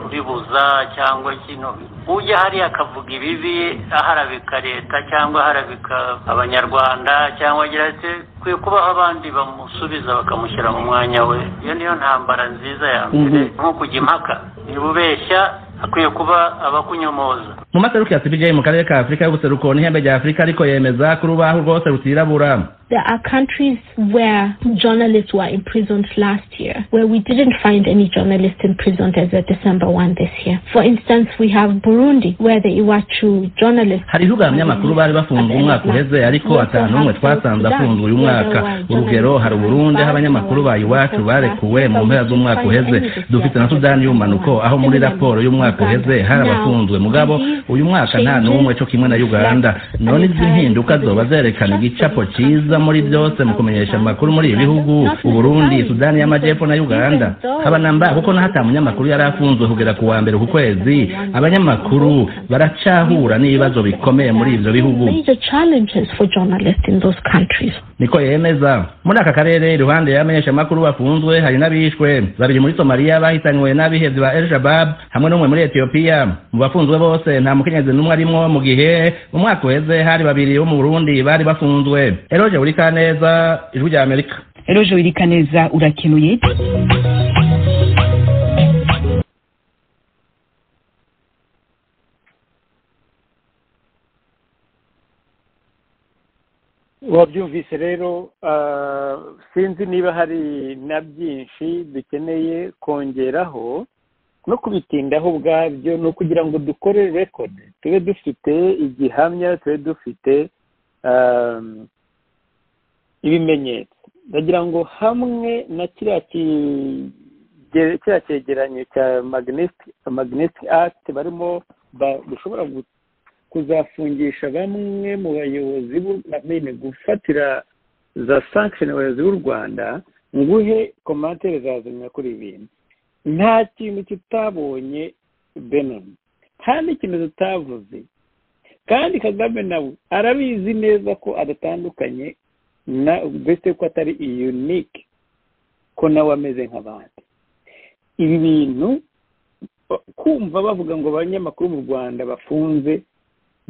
kubibuza cyangwa kino ujya hariya akavuga ibibi aharabika leta cyangwa aharabika abanyarwanda cyangwa agira ati kwiye kubaho abandi bamusubiza bakamushyira mu mwanya we iyo niyo ntambara nziza ya mbere nko kujya impaka niba ubeshya akwiye kuba abakunyomoza mu maseruko ya cpj mu karere ka afurika y'ubuseruko n'ihembe rya afurika ariko yemeza ko urubaho rwose rutirabura There are countries where journalists were imprisoned last year, where we didn't find any journalists imprisoned as of December 1 this year. For instance, we have Burundi, where the Iwachu journalists. hari ibihugu abanyamakuru bari bafunzwe umwaka uheze ariko atanu umwe twasanze afunzwe uyu mwaka urugero hari uburundi aho abanyamakuru ba iwacu barekuwe mu mpera z'umwaka uheze dufite na sudani y'umumanuko aho muri raporo y'umwaka uheze hari abafunzwe mugabo uyu mwaka nta n'umwe cyo kimwe na uganda none izi mpinduka zoba zerekana igicapo cyiza muri byose mu kumenyesha amakuru muri ibi bihugu uburundi sudani y'amajyepfo na uganda haba na mba kuko naho ata munyamakuru yari afunzwe kugera ku wa mbere ku kwezi abanyamakuru baracahura n'ibibazo bikomeye muri ibyo bihugu Major challenges for journalists in those countries. niko yemeza muri aka karere iruhande y'abamenyeshamakuru bafunzwe hari n'abishwe babiri muri somaliya bahitanywe n'abihevyi ba el shabab hamwe n'umwe muri etiyopiya mu bafunzwe bose nta mukenyezi n'umwe arimwo mu gihe umwaka uheze hari babiri bo mu burundi bari bafunzwe eroje buri kaneza ijwi rya amerika eroje wirikaneza urakenuye wabyumvise rero ah, sinzi niba hari na byinshi dukeneye kongeraho no kubitindaho ubwabyo ni ukugira ngo dukore rekodi tube dufite igihamya tube dufite ah, ibimenyetso ndagira ngo hamwe na kiriya kige- kiriya cyegeranyo cya magnetic act barimo ba- dushobora gu- kuzafungisha bamwe mu bayobozi b'u- na- nyine gufatira za sanction abayobozi b'u rwanda nguhe komantere zazimya kuri ibi bintu nta kintu tutabonye benin nta n'ikintu tutavuze kandi kagame nawe arabizi neza ko adatandukanye na mbese ko atari unique ko nawe ameze nk'abandi ibi bintu kumva bavuga ngo abanyamakuru mu rwanda bafunze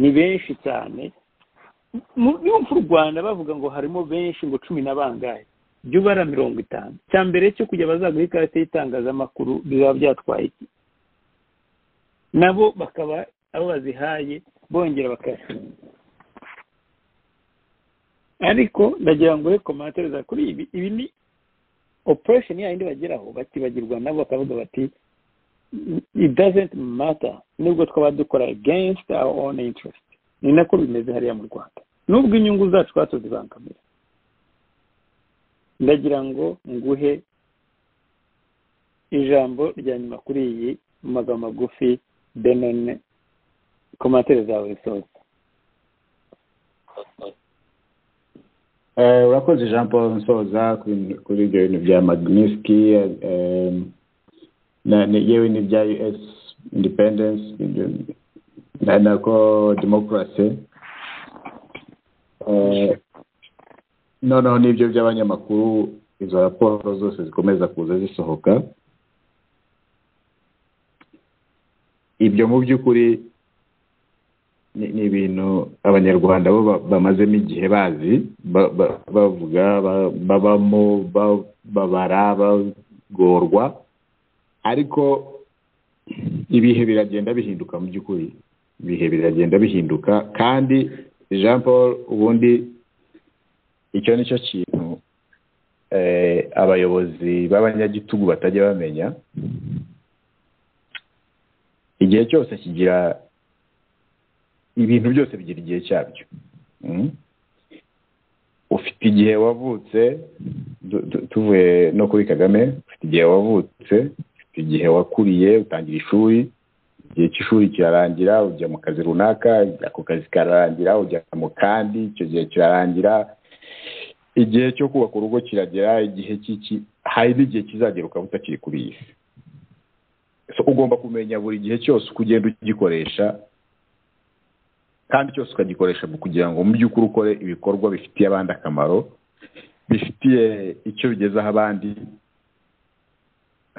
ni benshi cyane Mu- yumva u rwanda bavuga ngo harimo benshi ngo cumi na bangahe jya ubara mirongo itanu cya mbere cyo kujya bazaguha ikarita y'itangazamakuru bizaba byatwaye iki nabo bakaba abo bazihaye bongera bakayafunga ariko ndagira ngo he komantere za kuri ibi ibi ni operation yayindi bageraho bakibagirwa nabo bakavuga bati it doesn't matter nubwo twaba dukora against our own interest ni nako bimeze hariya mu rwanda nubwo inyungu zacu twaba tuzibangamira ndagira ngo nguhe ijambo rya nyuma kuri iyi mu magambo magufi benone komantere zawe zose Eh, urakoze jean paul nsoza kuri- kuri ibyo bintu bya magniski eh, na- ni- yewe n'ibya us independence ibyo- na- nako democracy Eh, noneho n'ibyo by'abanyamakuru izo raporo zose zikomeza kuza zisohoka ibyo mu by'ukuri ni ni ibintu abanyarwanda bo ba- bamazemo igihe bazi ba- ba- bavuga ba- babamo ba- babara bagorwa ariko ibihe biragenda bihinduka mu by'ukuri ibihe biragenda bihinduka kandi jean paul ubundi icyo ni cyo kintu eh, abayobozi b'abanyagitugu batajya bamenya igihe cyose kigira ibintu byose bigira igihe cyabyo Mm. ufite igihe wavutse du- du- tuvuye no kuri kagame ufite igihe wavutse ufite igihe wakuriye utangira ishuri igihe cy'ishuri kirarangira ujya mu kazi runaka ako kazi kararangira ujya mu kandi icyo gihe kirarangira igihe cyo kubaka urugo kiragera igihe cy'iki hari n'igihe kizagera ukaba utakiri kuri iyi si So, ugomba kumenya buri gihe cyose uko ugenda ugikoresha kandi cyose ukagikoresha mu kugira ngo mu by'ukuri ukore ibikorwa bifitiye abandi akamaro bifitiye icyo bigezaho abandi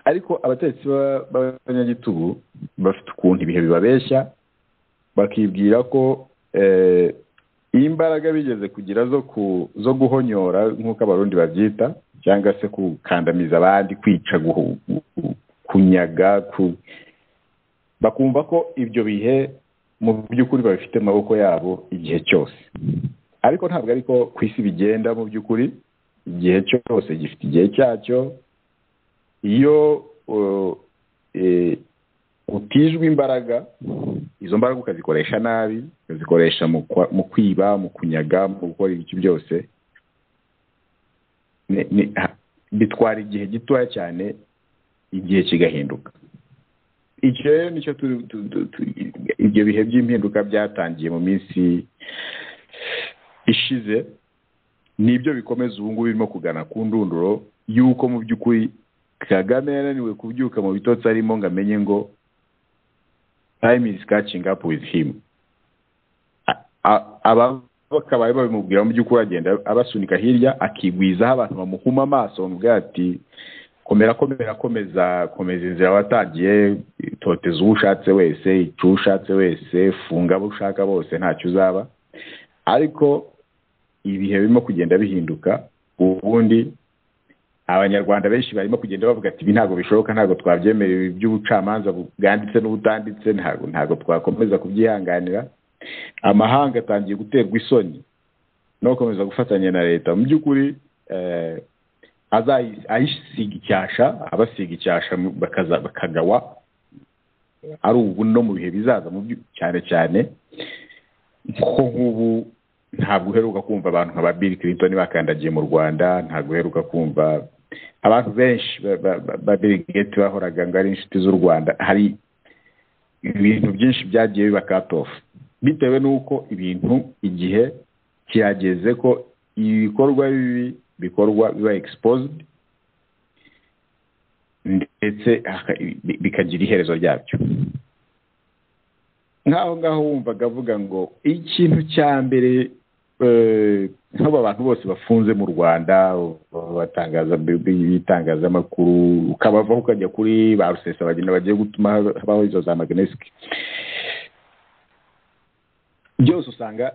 ariko abatetsi ba- b'abanyagitugu bafite ukuntu ibihe bibabeshya bakibwira ko eh, imbaraga bigeze kugira zo ku- zo guhonyora nk'uko abarundi babyita cyangwa se gukandamiza abandi kwica guhu- gu- kunyaga ku- bakumva ko ibyo bihe mu by'ukuri babifite mu maboko yabo igihe cyose ariko ntabwo ariko ku isi bigenda mu by'ukuri igihe cyose gifite igihe cyacyo iyo uh, eh, utijwe imbaraga izo mbaraga ukazikoresha nabi ukazikoresha mu kwa- mu kwiba mu kunyaga mu gukora ibiki byose ni- ni- ha- bitwara igihe gitoya cyane igihe kigahinduka icyo rero nicyo turi- tu- tu- tu- ibyo bihe by'impinduka byatangiye mu minsi ishize nibyo bikomeza ubu ngubu birimo kugana ku ndunduro y'uko mu by'ukuri kagame yananiwe kubyuka mu bitotsi arimo ngo amenye ngo time is catching up with him A- a- abakabaye babimubwira mu by'ukuri agenda abasunika hirya akigwizaho abantu bamuhuma amaso bamubwira ati komera komera komeza komeza inzira watangiye toteza uwo ushatse wese ica uwo ushatse wese funga abo ushaka bose ntacyo uzaba ariko ibihe birimo kugenda bihinduka ubundi abanyarwanda benshi barimo kugenda bavuga ati ibi ntabwo bishoboka ntabwo twabyemerewe ibi by'ubucamanza bwanditse n'ubutanditse ntabwo ntabwo twakomeza kubyihanganira amahanga atangiye guterwa isoni no gukomeza gufatanya na leta mu by'ukuri eh, azayi- ayisiga icyasha abasiga icyasha mu- bakaza bakagawa ari ubu no mu bihe bizaza mu byu- cyane cyane nko nk'ubu ntabwo uheruka kumva abantu nka ba Bill Clinton bakandagiye mu Rwanda ntabwo uheruka kumva abantu benshi ba- ba- ba- ba Bill Gates bahoraga ngo ari inshuti z'u Rwanda hari ibintu byinshi byagiye biba cut off bitewe n'uko ibintu igihe kirageze ko ibikorwa bibi bikorwa biba exposed ndetse haka- bi- bikagira iherezo ryabyo nk'aho ngaho wumvaga avuga ngo ikintu cya mbere eh, nk'abo abantu bose bafunze mu rwanda batangaza ibitangazamakuru ukabavaho ukajya kuri ba rusesabagina bagiye gutuma habaho izo za magnesike byose usanga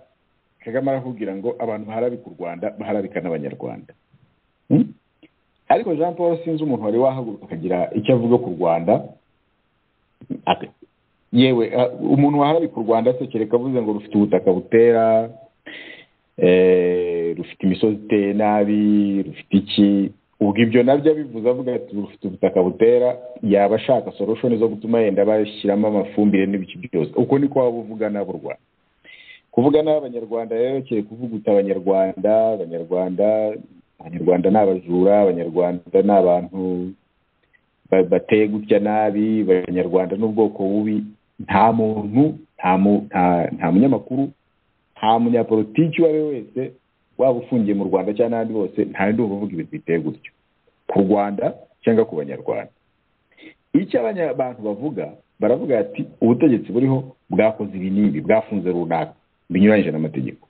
kagame arakubwira ngo abantu baharabika u rwanda baharabika n'abanyarwanda Hmm? ariko jean paul sinzi umuntu wari wahaguruka akagira icyo avuga ku rwanda Ate- yewe ah, umuntu waharabika u rwanda se kereka avuze ngo rufite ubutaka butera eh, rufite imisozi iteye nabi rufite iki ubwo ibyo nabyo abivuze avuga ati rufite ubutaka butera yaba ashaka solution zo gutuma yenda bashyiramo amafumbire n'ibiki byose uko niko waba uvuga n'abo rwanda kuvuga nabi abanyarwanda rero kiri kuvuguta abanyarwanda abanyarwanda abanyarwanda ni abajura abanyarwanda ni abantu ba- bateye gutya nabi abanyarwanda ni ubwoko bubi nta muntu nta mu- nta- nta munyamakuru nta munyapolitiki uwo ari we wese waba ufungiye mu rwanda cyangwa n'ahandi hose nta n'undi uvuga ibintu biteye gutyo ku rwanda cyangwa ku banyarwanda icyo abanya- abantu bavuga baravuga ati ubutegetsi buriho bwakoze ibi n'ibi bwafunze runaka binyuranyije n'amategeko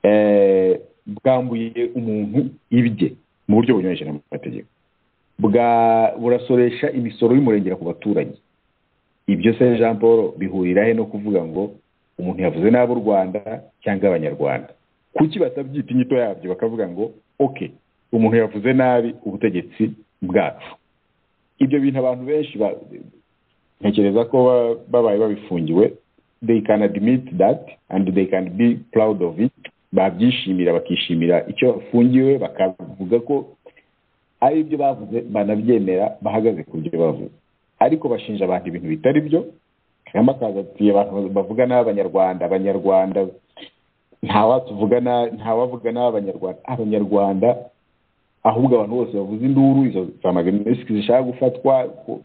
Eh, bwambuye umuntu ibye mu buryo bunyuranyije n'amategeko bwa- burasoresha imisoro y'umurengera ku baturage ibyo se jean paul bihurira he no kuvuga ngo umuntu yavuze nabi u rwanda cyangwa abanyarwanda kuki batabyita inyito yabyo bakavuga ngo ok umuntu yavuze nabi ubutegetsi bwacu ibyo bintu abantu benshi ba- ntekereza ko ba- babaye babifungiwe they can admit that and they can be proud of it babyishimira bakishimira icyo bafungiwe bakavuga ko ari ibyo bavuze banabyemera bahagaze ku byo bavuze ariko bashinja abantu ibintu bitari byo kagame akaza ati abantu bavuga nabi abanyarwanda abanyarwanda ntawatuvuga nabi ntawavuga nabi abanyarwanda abanyarwanda ahubwo abantu bose bavuze induru izo za magnesike zishaka gufatwa ku-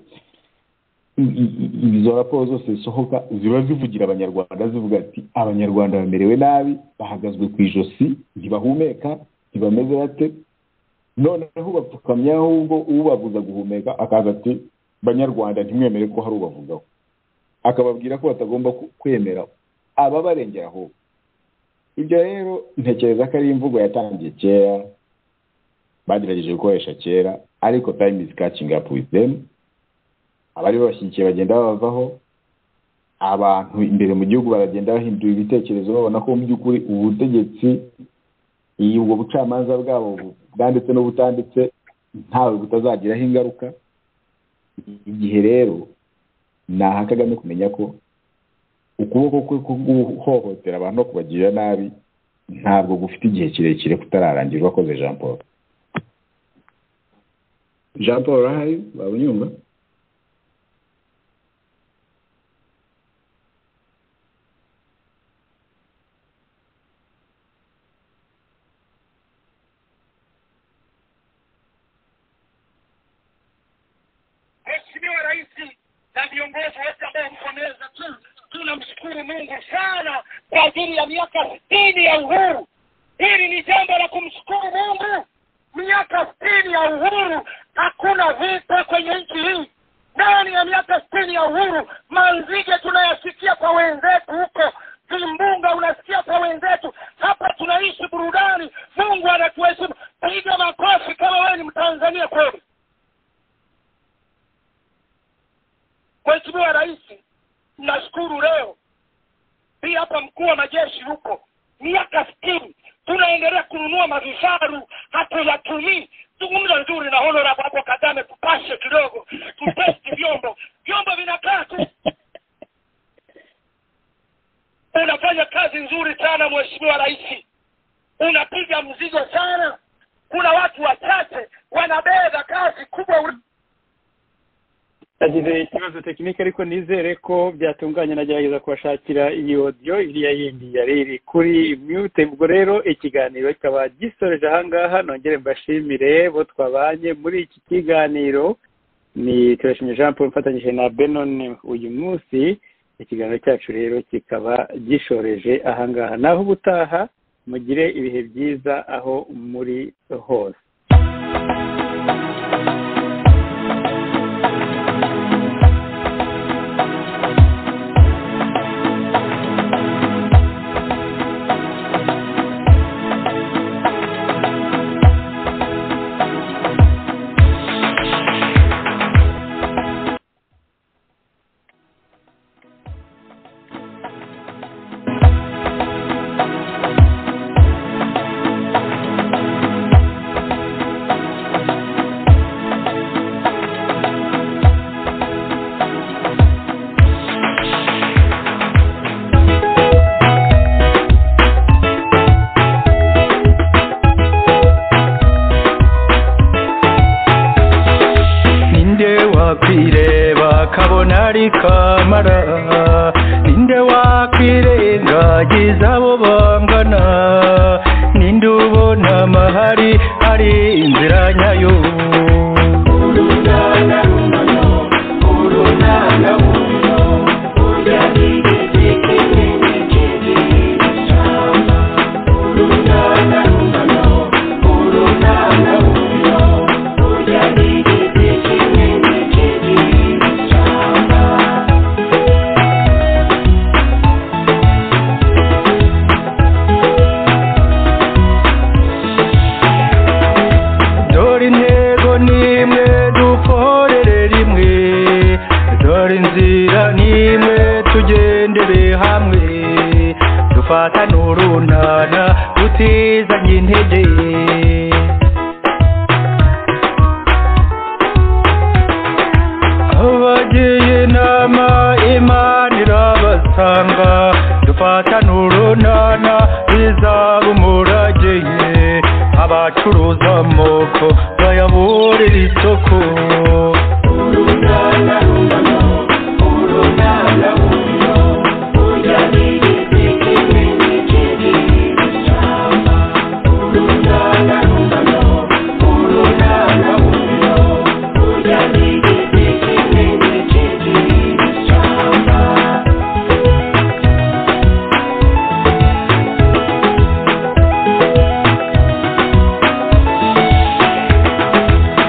i- i- i- izo raporo zose zisohoka ziba zivugira abanyarwanda zivuga ati abanyarwanda bamerewe nabi bahagazwe ku ijosi ntibahumeka bameze bate noneho bapfukamyaho ubwo ubabuza guhumeka akaza ati banyarwanda ntimwemere ko hari ubavugaho akababwira ko batagomba ku- kwemera ababarengera ahubwo ibyo rero ntekereza ko ari imvugo yatangiye kera bagerageje gukoresha kera ariko time is catching up with them abari babashyigikiye bagenda babavaho abantu imbere mu gihugu baragenda bahindura ibitekerezo babona ko mu by'ukuri ubutegetsi iyi- ubwo bucamanza bwabo bu- bwanditse n'ubutanditse ntawe butazagiraho ingaruka igihe rero naha kagame kumenya ko ukuboko kwe ko guhohotera abantu no kubagirira nabi ntabwo gufite igihe kirekire kutararangirwa akoze jean paul jean paul urahari waba unyumva Mheshimiwa Rais na viongozi wote ambao mko meza tu, tunamshukuru Mungu sana kwa ajili ya miaka sitini ya uhuru. Hili ni jambo la kumshukuru Mungu. Miaka sitini ya uhuru, hakuna vita kwenye nchi hii. Ndani ya miaka sitini ya uhuru, manzige tunayasikia kwa wenzetu huko, vimbunga unasikia kwa wenzetu. Hapa tunaishi burudani, Mungu anatuheshimu. Piga makofi kama wewe ni Mtanzania kweli. Mheshimiwa Rais, nashukuru leo pia hapa mkuu wa majeshi huko, miaka sitini tunaendelea kununua mavifaru, hatuyatumii. Zungumza nzuri na honorable hapo Kagame, tupashe kidogo, tupesti vyombo, vyombo vinakaa tu. Unafanya kazi nzuri sana Mheshimiwa Rais, unapiga mzigo sana. Kuna watu wachache wanabeba kazi kubwa uli- yagize ikibazo tekinike ariko nizere ko byatunganye nagerageza kubashakira iyi odiyo iriya yindi yari iri kuri mute ubwo rero ikiganiro kikaba gisoreje ahangaha nongere mbashimire bo twabanye muri iki kiganiro ni turashimye jean paul mfatanyije na benon uyu munsi ikiganiro cyacu rero kikaba gishoreje ahangaha naho ubutaha mugire ibihe byiza aho muri hose ninde wakwireba kabona ari kamara ninde wakwirengagiza abo bangana ninde ubona amahari ari inzira nyayo dore intego nimwe dukorere rimwe dore inzira nimwe tugendere hamwe dufatane urunana tutizanye intege abagiye inama imana irabasanga dufatane urunana bizaba umurage ye abacuruza amoko bayaburira isoko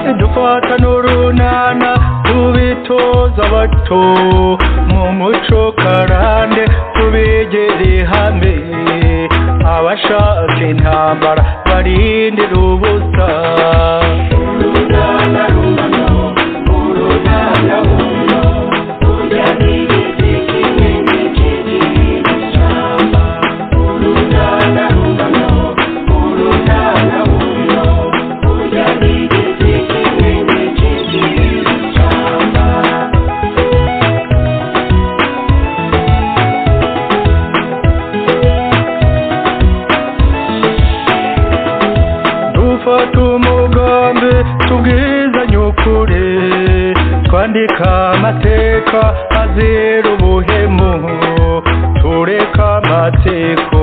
amabata n'urunana tubitoza bato mu muco karande tubigere hamwe abashaka intambara barindira ubusa urunana runo urunana runo urya n'igiti kinini kinini cy'ishyamba urunana runo urunana runo urya n'igiti kinini kinini cy'ishyamba dufata umugambi tubwizanye ukuri twandika amateka azira ubuhemu tureka amateko